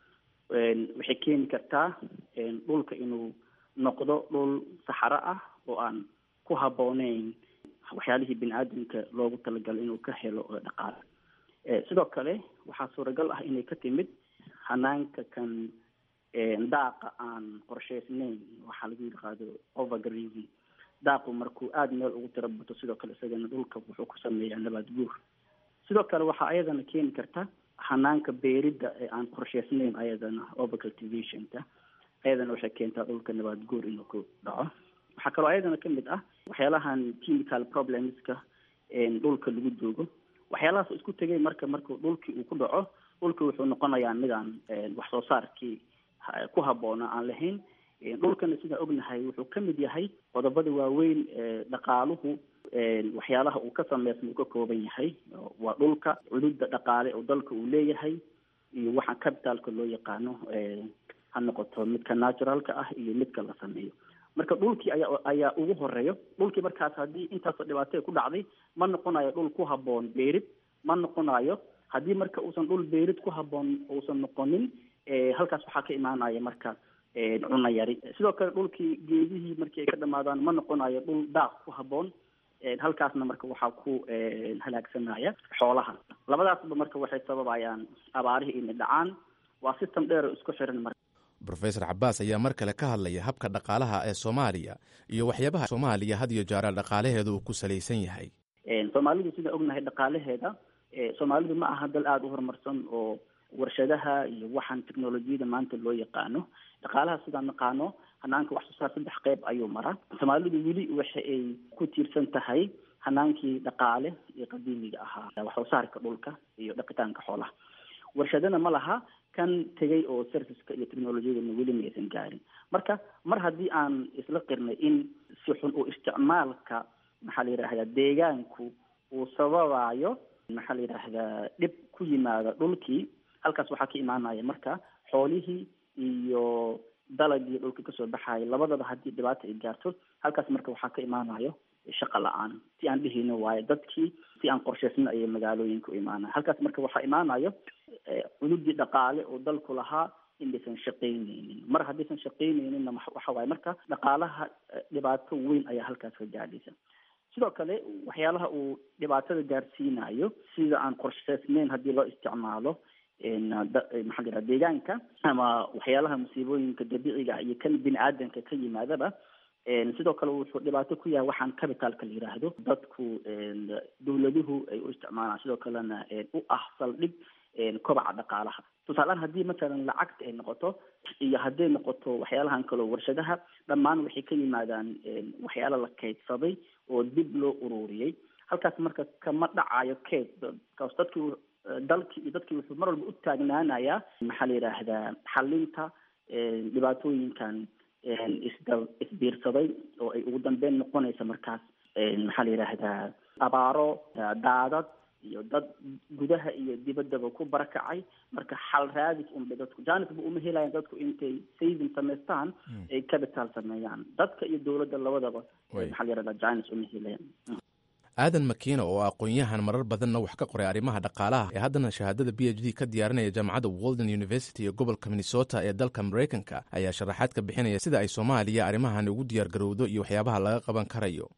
Speaker 13: waxay keeni kartaa dhulka inuu noqdo dhul saxaro ah oo aan ku habbooneyn waxyaalihii bini aadamka loogu talagalay inuu ka helo dhaqaale sidoo kale waxaa suuragal ah inay ka timid hanaanka kan daaqa aan qorshaysnayn waxaa lagu yaqaado overgrazing daaqu markuu aada meel ugu tiro bato sidoo kale isagana dhulka wuxuu ku sameeyaa nabaad guur sidoo kale waxaa ayadana keeni karta hanaanka beeridda ee aan qorshaysnayn ayadana overcultivationka ayadana waxay keentaa dhulka nabaad guur inuu ku dhaco waxaa kaloo ayadana kamid ah waxyaalahan chemical problemska dhulka lagu doogo waxyaalahaas isku tegay marka marku dhulkii uu ku dhaco dhulki wuxuu noqonayaa midaan wax soo saarkii ku habboona aan lahayn dhulkana sidaan ognahay wuxuu kamid yahay qodobada waaweyn dhaqaaluhu waxyaalaha uu ka sameysma uu ka kooban yahay waa dhulka cududda dhaqaale oo dalka uu leeyahay iyo waxa capitalka loo yaqaano ha noqoto midka naturalka ah iyo midka la sameeyo marka dhulkii ayaa ayaa ugu horeeyo dhulkii markaas haddii intaasoo dhibaato ku dhacday ma noqonayo dhul ku habboon beerid ma noqonayo haddii marka uusan dhul beerid ku habboon uusan noqonin halkaas waxaa ka imaanaya marka cuna yari sidoo kale dhulkii geedihii markii ay ka dhamaadaan ma noqonayo dhul daaq ku habboon halkaasna marka waxaa ku halaagsanaya xoolaha labadaasba marka waxay sababayaan abaarihii inay dhacaan waa system dheer oo isku xiran marka
Speaker 11: rofesor cabaas ayaa mar kale ka hadlaya habka dhaqaalaha ee soomaaliya iyo waxyaabaha soomaaliya had iyo jeera dhaqaalaheeda uu ku salaysan yahay
Speaker 13: soomaalidu sidaan ognahay dhaqaalaheeda soomaalidu ma aha dal aada u horumarsan oo warshadaha iyo waxaan technolojiyada maanta loo yaqaano dhaqaalaha sidaan naqaano hanaanka wax soo saar saddex qeyb ayuu maraa soomaalidu weli waxa ay ku tiirsan tahay hanaankii dhaqaale iyo qadiimiga ahaa wax soo saarka dhulka iyo dhaqitaanka xoolaha warshadana ma laha kan tegay oo serviceka iyo technolojiyadana weli ma aysan gaarin marka mar haddii aan isla qirnay in si xun oo isticmaalka maxaa la yidhahdaa deegaanku uu sababayo maxaa la yidhaahdaa dhib ku yimaada dhulkii halkaas waxaa ka imaanaya marka xoolihii iyo dalagii dhulka kasoo baxayo labadaba haddii dhibaata ay gaarto halkaas marka waxaa ka imaanayo shaqa la-aan si aan dhihino waayo dadkii si aan qorshaysna ayay magaalooyinka u imaanaya halkaas marka waxaa imaanayo cududii dhaqaale oo dalku lahaa inaysan shaqaynaynin mar haddaysan shaqaynayninna waxa waaye marka dhaqaalaha dhibaato weyn ayaa halkaas ka gaadhaysa sidoo kale waxyaalaha uu dhibaatada gaarsiinayo sida aan qorshaysnayn haddii loo isticmaalo maxaa la yidhaha deegaanka ama waxyaalaha musiibooyinka dabiiciga ah iyo kan bini aadanka ka yimaadaba sidoo kale wuxuu dhibaato ku yahay waxaan capitalka la yidhaahdo dadku dawladuhu ay u isticmaalaan sidoo kalena u ah saldhig kobaca dhaqaalaha tusaalehaan haddii masalan lacagta ay noqoto iyo hadday noqoto waxyaalahan kaleo warshadaha dhammaan waxay ka yimaadaan waxyaala la kaydsaday oo dib loo ururiyey halkaas marka kama dhacayo keyd kaas dadkii dalkii iyo dadkii wuxuu mar walba u taagnaanayaa maxaa la yidhaahdaa xalinta dhibaatooyinkan isda isbiirsaday oo ay ugu dambeyn noqonaysa markaas maxaa la yidhaahdaa abaaro daadad iyo dad gudaha iyo dibaddaba ku barakacay marka xal raadis unba dadku janisba uma helayan dadku intay saving samaystaan ay capital sameeyaan dadka iyo dowladda labadaba maxaa la yidhahdaa janis uma helayan
Speaker 11: aadan makiina oo aqoon-yahan marar badanna wax ka qoray arrimaha dhaqaalaha ee haddana shahaadada b h d ka diyaarinaya jaamacadda walden university ee gobolka minnesota ee dalka maraykanka ayaa sharaxaad ka bixinaya sida ay soomaaliya arrimahan ugu diyaar garowdo iyo waxyaabaha laga qaban karayo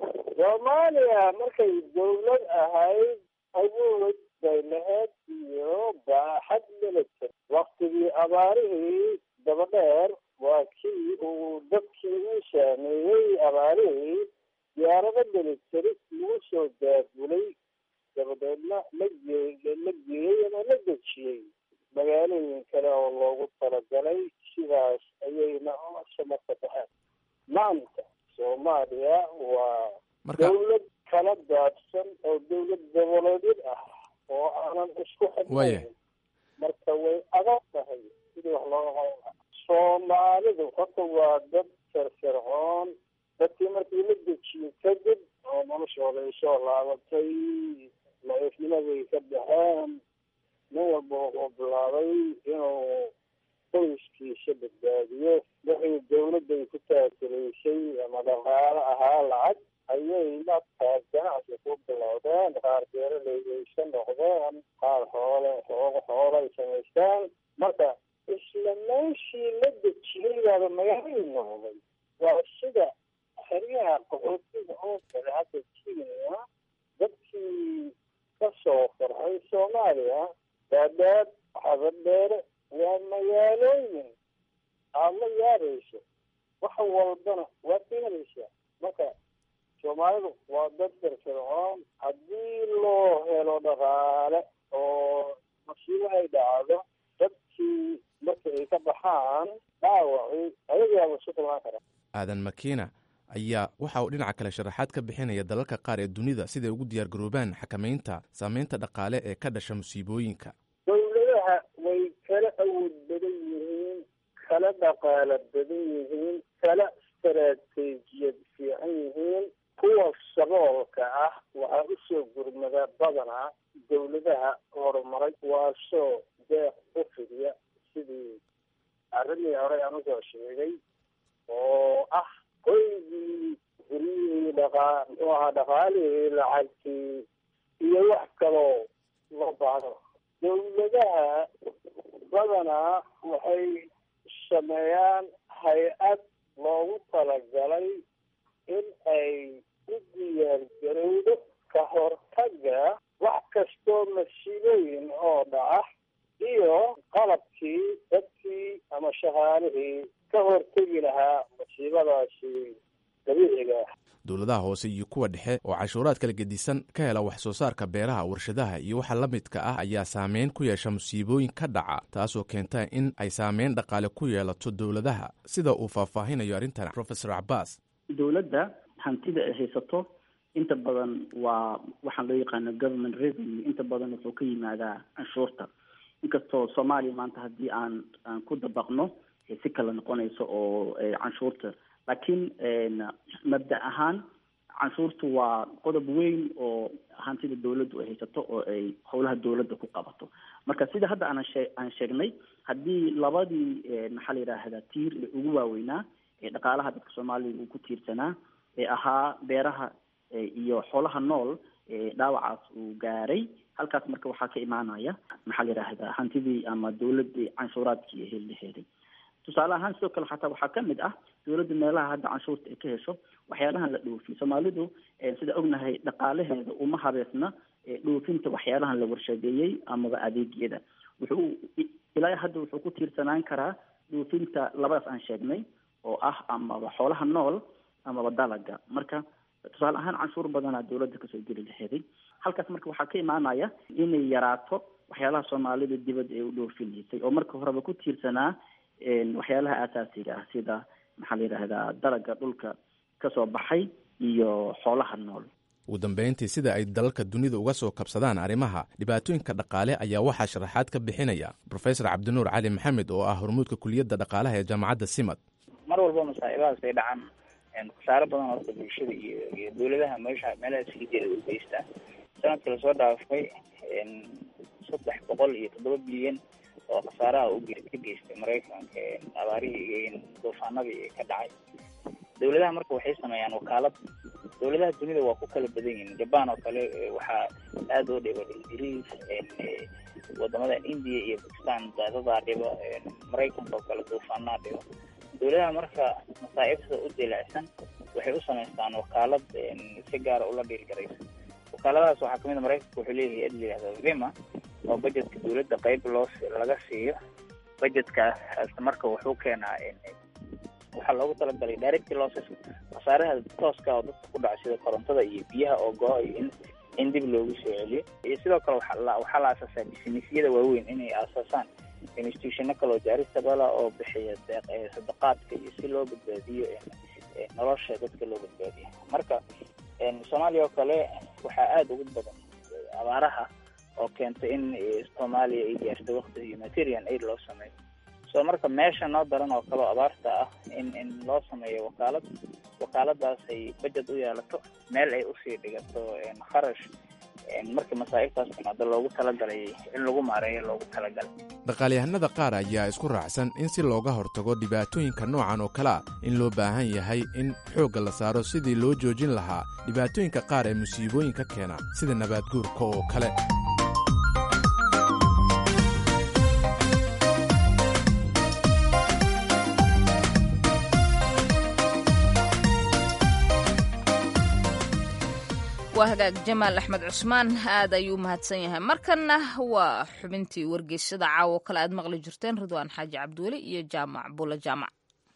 Speaker 14: soomaaliya markay dowlad ahayd awood bay lahayd iyo baaxad military waktigii abaarihii dabadheer waa kii uu dadkii u saameeyey abaarihii diyaarado military lagu soo daabulay dabadeedna la gee la geeyey ama la dejiyey magaalooyin kale oo loogu talagalay sidaas ayayna samarka baxeen maanta soomaaliya waa dawlad kala daadsan oo dawlad goboleedyad ah oo aanan isku xidhnayn marka way adag tahay sidii wax looga qaban lahaa soomaalidu horta waa dad firfircoon dadkii markii la dejiyey kadib oo noloshooda ay soo laabatay la-ifnimaday ka baxeen nin walba wuxuu bilaabay inuu qoyskiisa badbaadiyo wixii dawladday ku taakulaysay ama dhaqaalo ahaa lacag ayay markaas ganacsi ku bilowdeen qaar beeraleyaysa noqdeen qaar xoole xooga xoolay samaystaan marka isla meeshii la dejiyey baaba magaalay noqday waa sida xeryaha qaxootiga oo kale hadda kenya dadkii ka soo farxay soomaaliya daadaad xabadheere waa magaalooyin aad la yaabayso wax walbana waad ka helaysaa marka soomaalidu waa dad firfircoon haddii loo helo dhaqaale oo masiibo ay dhacdo dadkii marka ay ka baxaan dhaawacii ayagaaba isu kulmaan kara
Speaker 11: aadan makiina ayaa waxa uu dhinaca kale sharaxaad ka bixinaya dalalka qaar ee dunida siday ugu diyaar garoobaan xakamaynta saameynta dhaqaale ee ka dhasha musiibooyinka
Speaker 14: dowladaha way kala awood badan yihiin kala dhaqaalo badan yihiin kala istaraatiijiyad fiican yihiin kuwa saboolka ah waxaa usoo gurmada badanaa dowladaha horumaray waasoo deeq u fidiya sidii arrimii horey aan usoo sheegay oo ah hoygii guryihii dhaqaa muxuu ahaa dhaqaalihii lacagtii iyo wax kaloo loo baahdo dowladaha badanaa waxay sameeyaan hay-ad loogu talagalay in ay u diyaar garowdo ka hortaga wax kastoo masiibooyin oo dhaca iyo qalabkii dadkii ama shaqaalihii ka hortegi lahaa masiibadaasi dabiiciga ah
Speaker 11: dowladaha hoose iyo kuwa dhexe oo cashuuraad kala gedisan ka hela wax soo saarka beeraha warshadaha iyo waxa la midka ah ayaa saameyn ku yeesha musiibooyin ka dhaca taasoo keenta in ay saameyn dhaqaale ku yeelato dowladaha sida uu faahfaahinayo arrintan profesor cabaas
Speaker 13: dowladda hantida ay haysato inta badan waa waxaan loo yaqaano government revenue inta badan wuxuu ka yimaadaa canshuurta inkastoo soomaaliya maanta haddii aan aan ku dabaqno si kala noqonayso oo canshuurta laakiin mabda ahaan canshuurtu waa qodob weyn oo hantida dawladdu ay haysato oo ay howlaha dawladda ku qabato marka sida hadda aan shee aan sheegnay haddii labadii maxaa la yidhaahdaa tiir ee ugu waaweynaa ee dhaqaalaha dadka soomaaliya uu ku tiirsanaa ee ahaa beeraha iyo xoolaha nool ee dhaawacaas uu gaaray halkaas marka waxaa ka imaanaya maxaa la yidhaahdaa hantidii ama dawladii canshuuraadkii ee heli laheeday tusaale ahaan sidoo kale xataa waxaa ka mid ah dawladda meelaha hadda canshuurta ay ka hesho waxyaalahan la dhoofiyo soomaalidu sida ognahay dhaqaalaheeda uma habeesna dhoofinta waxyaalahan la warshadeeyey amaba adeegyada wuxuu ilaa hadda wuxuu ku tiirsanaan karaa dhoofinta labadaas aan sheegnay oo ah amaba xoolaha nool amaba dalaga marka tusaale ahaan canshuur badanaa dawladda kasoo geli laheeday halkaas marka waxaa ka imaanaya inay yaraato waxyaalaha soomaalida dibadda ay u dhoofinaysay oo marka horeba ku tiirsanaa waxyaalaha aasaasiga ah sida maxaa la yidhaahdaa dalaga dhulka kasoo baxay iyo xoolaha nool
Speaker 11: ugu dambayntii sida ay dalalka dunida uga soo kabsadaan arrimaha dhibaatooyinka dhaqaale ayaa waxaa sharaxaad ka bixinaya profesor cabdinuur cali maxamed oo ah hormuudka kuliyadda dhaqaalaha ee jaamacadda simad
Speaker 12: mar walba masaa'ibahaas ay dhacaan khasaaro badan horta bulshada iyo iyo dawladaha meesha meelaha siligeeda u geystaa sanadka lasoo dhaafay saddex boqol iyo toddoba bilyan oo khasaaraha u ka geystay maraykanka abaarihii duufaanadii ka dhacay dawladaha marka waxay sameeyaan wakaalad dawladaha dunida waa ku kala badan yihiin jaban oo kale waxaa aada oo dhiba ingiriis wadamadan india iyo bakistan daadadaa dhiba maraykanka oo kale duufaanaa dhiba dawladaha marka masaa'ibta u dilaacsan waxay u samaystaan wakaalad si gaara ula dhiirgaraysa wakaaladahaas waxaa kamid a maraykanka wuxuu leeyahay ad layihahda vima oo budgetka dawladda qeyb loo laga siiyo budgetkaas marka wuxuu keenaa waxaa loogu talagalay direct losses khasaaraha tooska oo dadka ku dhaca sida korontada iyo biyaha oo go-a iyo in in dib loogu soo celiyo iyo sidoo kale waxaa la waxaa la aasaasaa businessyada waaweyn inay aasaasaan institutiono kaloo jaaristabala oo bixiya deeq sadaqaadka iyo si loo badbaadiyo nolosha dadka loo badbaadiyo marka soomaaliya oo kale waxaa aada ugu badan abaaraha oo keentay in soomaaliya ay gaarto wakti humanitarian aid loo sameeyo so marka meesha noo daran oo kaleo abaarta ah in in loo sameeyo wakaalad wakaaladaas ay budget u yeelato meel ay usii dhigato kharash markii masaa'ibtaas timaado loogu talagalay in lagu maareeyo loogu talagalay
Speaker 11: dhaqaalyahanada qaar ayaa isku raacsan in si looga hortago dhibaatooyinka noocan oo kale a in loo baahan yahay in xoogga la saaro sidii loo joojin lahaa dhibaatooyinka qaar ee musiibooyinka keena sida nabaadguurka oo kale
Speaker 2: waa hagaag jamaal axmed cusmaan aad ayuu mahadsan yahay markanna waa xubintii wargeysada caawo kale aad maqli jirteen ridwaan xaaji cabdiweli iyo jaamac bula jaamac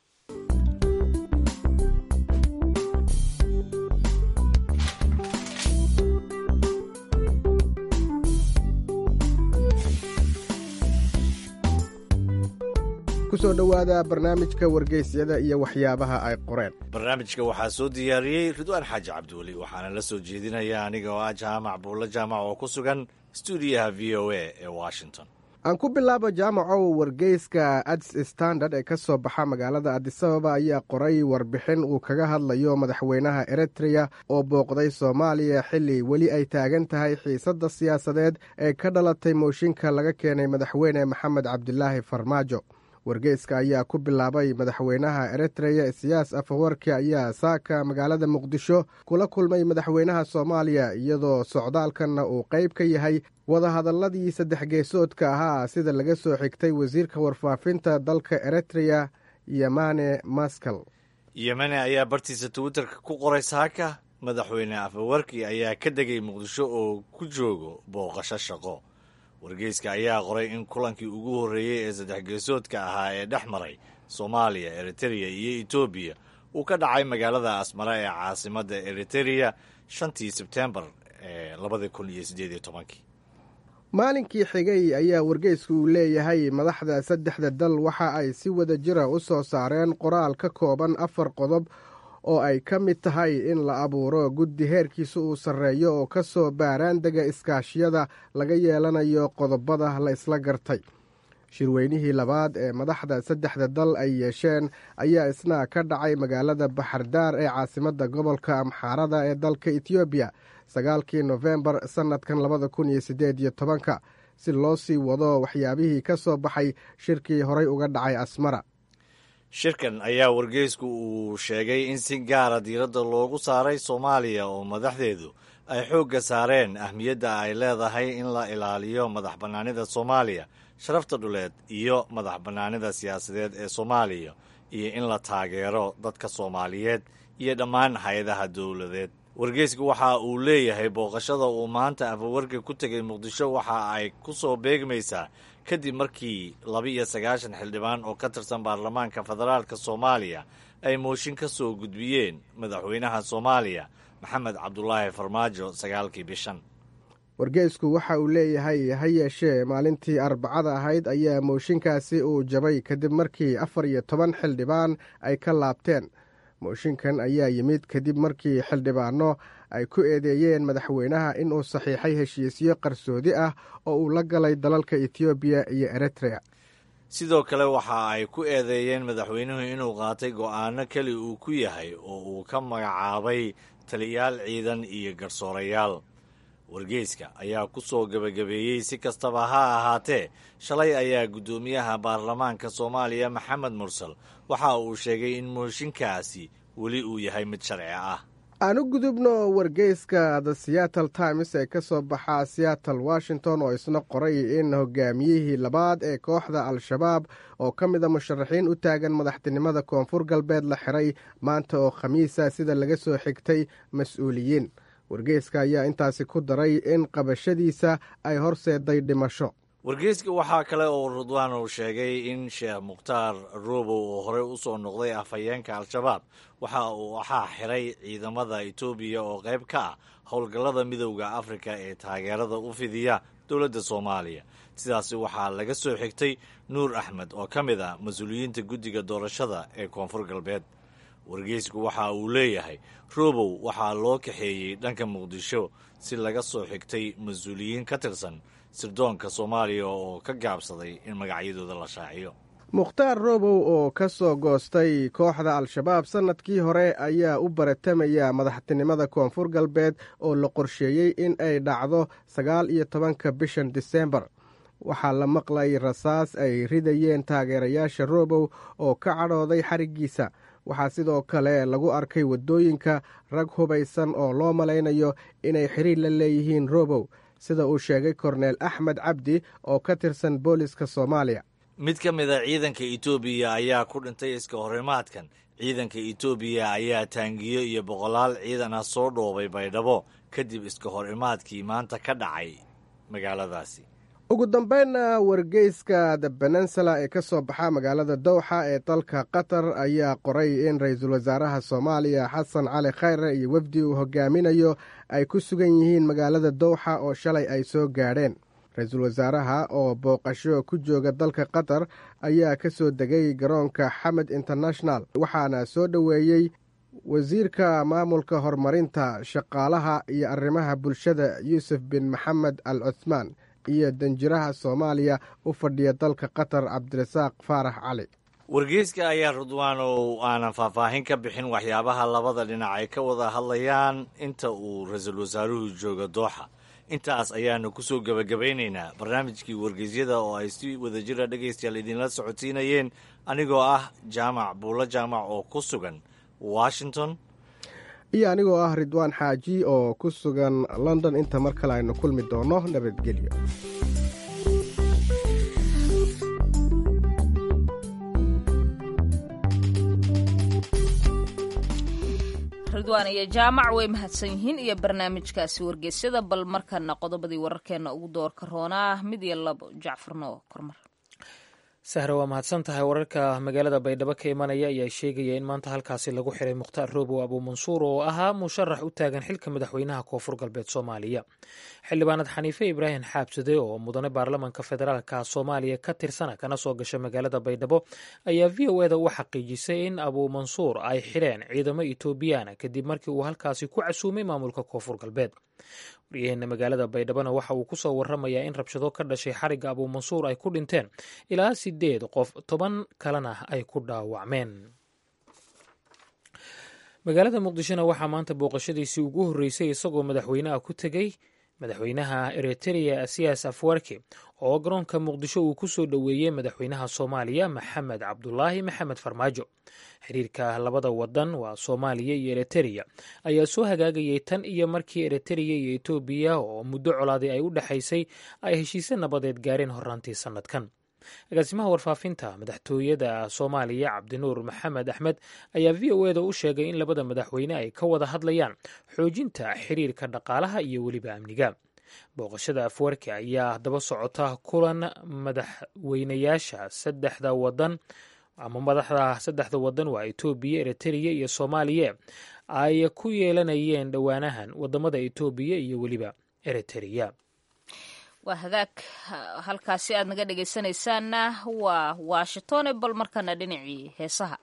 Speaker 15: kusoo dhowaada barnaamijka wargeysyada iyo waxyaabaha ay qoreen
Speaker 16: barnaamijka waxaa soo diyaariyey ridwaan xaaji cabdiweli waxaana la soo jeedinaya aniga oo ah jaamac buulla jaamac oo ku sugan stuudiyaha v o a ee washington
Speaker 15: aan ku bilaabo jaamacow wargeyska ads standard ee ka soo baxa magaalada adisababa ayaa qoray warbixin uu kaga hadlayo madaxweynaha eritreya oo booqday soomaaliya xilli weli ay taagan tahay xiisadda siyaasadeed ee ka dhalatay mooshinka laga keenay madaxweyne maxamed cabdilaahi farmaajo wargeyska ayaa ku bilaabay madaxweynaha eritreya isiyaas afawarki ayaa saaka magaalada muqdisho kula kulmay madaxweynaha soomaaliya iyadoo socdaalkanna uu qayb ka yahay wadahadalladii saddex geesoodka ahaa sida laga soo xigtay wasiirka warfaafinta dalka eritreya yemane maskal
Speaker 16: yemane ayaa bartiisa twitterka ku qoray saaka madaxweyne afawarki ayaa ka degay muqdisho oo ku joogo booqasho shaqo wargeyska ayaa qoray in kulankii ugu horreeyey ee saddex geesoodka ahaa ee dhex maray soomaaliya eritereya iyo etoobiya uu ka dhacay magaalada asmara ee caasimadda eritereya shantii sebtembar ee labada kun iyo siddeed iyo tobankii
Speaker 15: maalinkii xigay ayaa wargeysku uu leeyahay madaxda saddexda dal waxa ay si wada jira u soo saareen qoraal ka kooban afar qodob oo ay ka mid tahay in la abuuro guddi heerkiisa uu sarreeyo oo ka soo baaraandega iskaashiyada laga yeelanayo qodobada la isla gartay shirweynihii labaad ee madaxda saddexda dal ay yeesheen ayaa isna ka dhacay magaalada baxardaar ee caasimadda gobolka amxaarada ee dalka etoobiya sagaalkii nofembar sannadkan labada kun iyo siddeed iyo tobanka si loo sii wado waxyaabihii ka soo baxay shirkii horay uga dhacay asmara
Speaker 16: shirkan ayaa wargeysku uu sheegay in si gaara diiradda loogu saaray soomaaliya oo madaxdeedu ay xoogga saareen ahmiyadda ay leedahay in la ilaaliyo madax bannaanida soomaaliya sharafta dhuleed iyo madax bannaanida siyaasadeed ee soomaaliya iyo in la taageero dadka soomaaliyeed iyo dhammaan hay-adaha dowladeed wargeysku waxa uu leeyahay booqashada uu maanta afawarka ku tegay muqdisho waxa ay ku soo beegmaysaa kadib markii laba-iyo sagaashan xildhibaan oo ka tirsan baarlamaanka federaalka soomaaliya ay mooshin ka soo gudbiyeen madaxweynaha soomaaliya maxamed cabdulaahi farmaajo sagaalkii bishan
Speaker 15: wargeysku waxa uu leeyahay ha yeeshee maalintii arbacada ahayd ayaa mooshinkaasi uu jabay kadib markii afar iyo toban xildhibaan ay ka laabteen mooshinkan ayaa yimid kadib markii xildhibaano ay ku eedeeyeen madaxweynaha inuu saxiixay heshiisyo qarsoodi ah oo uu la galay dalalka etoobiya iyo eritrea
Speaker 16: sidoo kale waxa ay ku eedeeyeen madaxweynuhu inuu qaatay go'aano keli uu ku yahay oo uu ka magacaabay taliyaal ciidan iyo garsoorayaal wargeyska ayaa ku soo gebagabeeyey si kastaba ha ahaatee shalay ayaa guddoomiyaha baarlamaanka soomaaliya maxamed mursal waxa uu sheegay in mooshinkaasi weli uu yahay mid sharci ah
Speaker 15: aan u gudubno wargeyska the seattle times ee ka soo baxa seattle washington oo isna qoray in hogaamiyihii labaad ee kooxda al-shabaab oo ka mid a musharaxiin u taagan madaxtinimada koonfur galbeed la xiray maanta oo khamiisa sida laga soo xigtay mas-uuliyiin wargeyska ayaa intaasi ku daray in qabashadiisa ay horseeday dhimasho
Speaker 16: wargeyska waxaa kale oo rudwaan uu sheegay in sheekh mukhtaar ruubow oo horey u soo noqday afhayeenka al-shabaab waxa uu waxaa xiray ciidamada etoobiya oo qayb ka ah howlgallada midowda afrika ee taageerada u fidiya dowladda soomaaliya sidaasi waxaa laga soo xigtay nuur axmed oo ka mid ah mas-uuliyiinta guddiga doorashada ee koonfur galbeed wargeysku waxa uu leeyahay ruubow waxaa loo kaxeeyey dhanka muqdisho si laga soo xigtay mas-uuliyiin ka tirsan sirdoonka soomaaliya oo ka gaabsaday in magacyadooda la shaaciyo
Speaker 15: mukhtaar robow oo ka soo goostay kooxda al-shabaab sannadkii hore ayaa u baratamaya madaxtinimada koonfur galbeed oo la qorsheeyey in ay dhacdo sagaal iyo tobanka bishan disembar waxaa la maqlay rasaas ay ridayeen taageerayaasha robow oo ka cadhooday xariggiisa waxaa sidoo kale lagu arkay waddooyinka rag hubaysan oo loo malaynayo inay xiriir la leeyihiin robow sida uu sheegay korneel axmed cabdi oo ka tirsan booliska soomaaliya
Speaker 16: mid ka mid a ciidanka etoobiya ayaa ku dhintay iska horimaadkan ciidanka etoobiya ayaa taangiyo iyo boqolaal ciidan ah soo dhoobay baydhabo kadib iska horimaadkii maanta ka dhacay magaaladaasi
Speaker 15: ugu dambeynna wargeyska the benensula ee ka soo baxa magaalada dowxa ee dalka qatar ayaa qoray in ra-iisul wasaaraha soomaaliya xasan cali khayre iyo wefdi uu hogaaminayo ay ku sugan yihiin magaalada dowxa oo shalay ay soo gaadheen ra-iisul wasaaraha oo booqasho ku jooga dalka qatar ayaa ka soo degay garoonka xamed international waxaana soo dhoweeyey wasiirka maamulka horumarinta shaqaalaha iyo arrimaha bulshada yuusuf bin maxamed al cuthmaan iyo danjiraha soomaaliya u fadhiya dalka qatar cabdirasaaq faarax cali
Speaker 16: wargeyska ayaa rudwaan oo aanan faahfaahin ka bixin waxyaabaha labada dhinac ay ka wada hadlayaan inta uu ra-iisul wasaaruhu jooga dooxa intaas ayaanu ku soo gebagabaynaynaa barnaamijkii wargeysyada oo ay si wadajira dhegaystayaal idinla socodsiinayeen anigoo ah jaamac buulo jaamac oo ku sugan washington
Speaker 15: iyo anigoo ah ridwaan xaaji oo ku sugan london inta mar kale aynu kulmi doonno nabadgelyo
Speaker 2: ridwaan iyo jaamac way mahadsan yihiin iyo barnaamijkaasi wargeysyada bal markana qodobadii wararkeena ugu doorka roonaa mid iyo labo jacfarno kormar
Speaker 1: sahra waa mahadsan tahay wararka magaalada baydhabo ka imanaya ayaa sheegaya in maanta halkaasi lagu xiray mukhtaar roobow abuumansuur oo ahaa musharax u taagan xilka madaxweynaha koonfur galbeed soomaaliya xildhibaanad xaniife ibraahim xaabsade oo mudane baarlamanka federaalka soomaaliya ka tirsana kana soo gasha magaalada baydhabo ayaa v o eda u xaqiijisay in abuumansuur ay xidheen ciidamo etoobiyaana kadib markii uu halkaasi ku casuumay maamulka koonfur galbeed waryaheena magaalada baydhabona waxa uu kusoo waramayaa in rabshado ka dhashay xarigga abuumansuur ay ku dhinteen ilaa sideed qof toban kalena ay ku dhaawacmeen magaalada muqdishona waxaa maanta booqashadiisii ugu horreysay isagoo madaxweynaha ku tegey madaxweynaha eritrea siyaas afwarki oo garoonka muqdisho uu ku soo dhoweeyey madaxweynaha soomaaliya maxamed cabdulaahi maxamed farmaajo xiriirka labada wadan waa soomaaliya iyo eritereya ayaa soo hagaagayay tan iyo markii eritereya iyo etoobiya oo muddo colaaday ay u dhexaysay ay heshiise nabadeed gaareen horaantii sannadkan agaasimaha warfaafinta madaxtooyada soomaaliya cabdinuur maxamed axmed ayaa v o eda u sheegay in labada madaxweyne ay ka wada hadlayaan xoojinta xiriirka dhaqaalaha iyo weliba amniga booqashada afwarki ayaa daba socota kulan madaxweynayaasha saddexda wadan ama madaxda saddexda wadan waa etoobiya eritereya iyo soomaaliya ay ku yeelanayeen dhowaanahan wadamada etoobiya iyo weliba eritrea
Speaker 2: waa hagaag halkaasi aad naga dhegaysanaysaanna waa washington bal markana dhinacii heesaha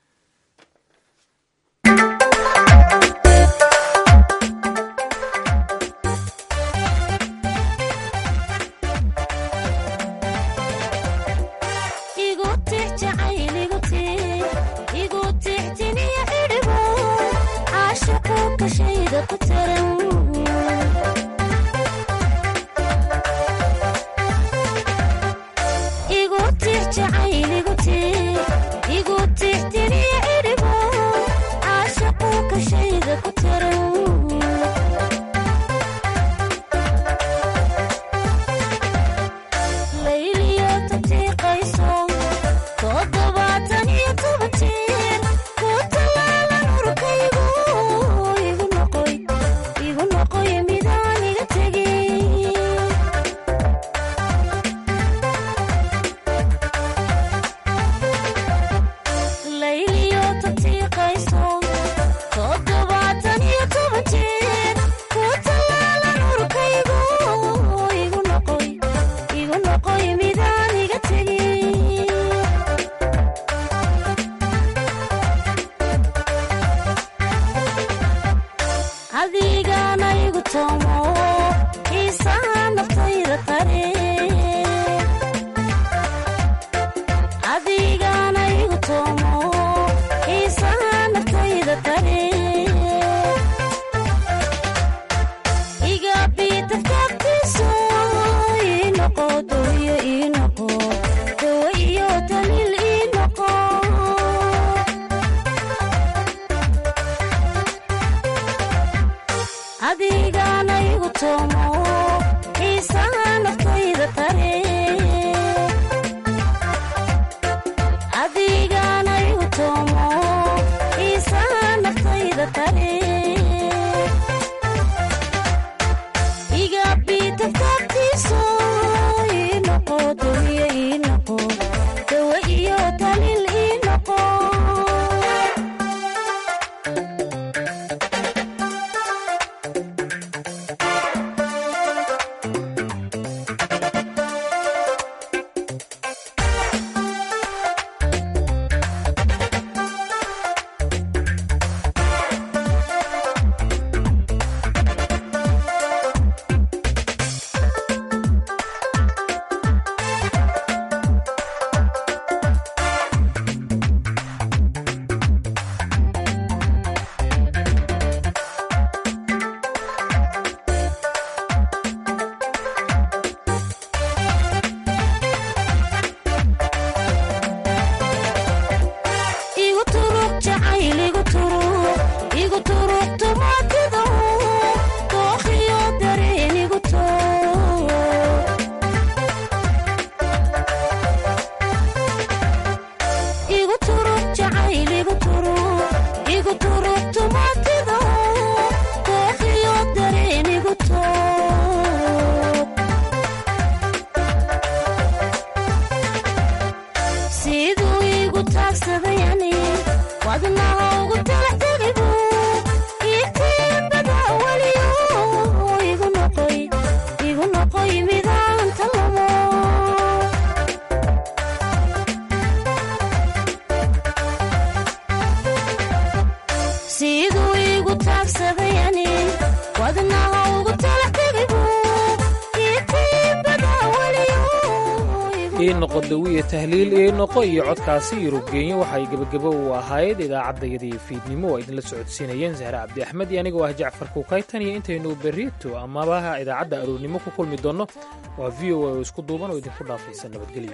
Speaker 1: ii noqo dawiya tahliil ii noqo iyo codkaasi yurubgeenyo waxay gebagebo u ahayd idaacaddayadii fiidnimo oo idinla socodsiinayeen sahre cabdi axmed iyo anigoo ah jacfar kuukaytan iyo intaynu berrito amaba idaacadda aroornimo ku kulmi doonno waa v o a oo isku duuban oo idinku dhaafaysa nabadgelyo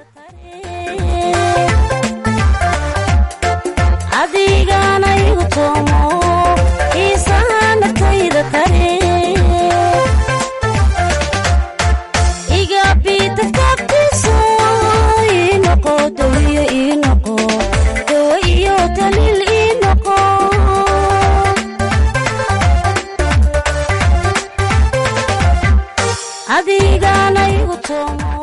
Speaker 17: adigana igu toomo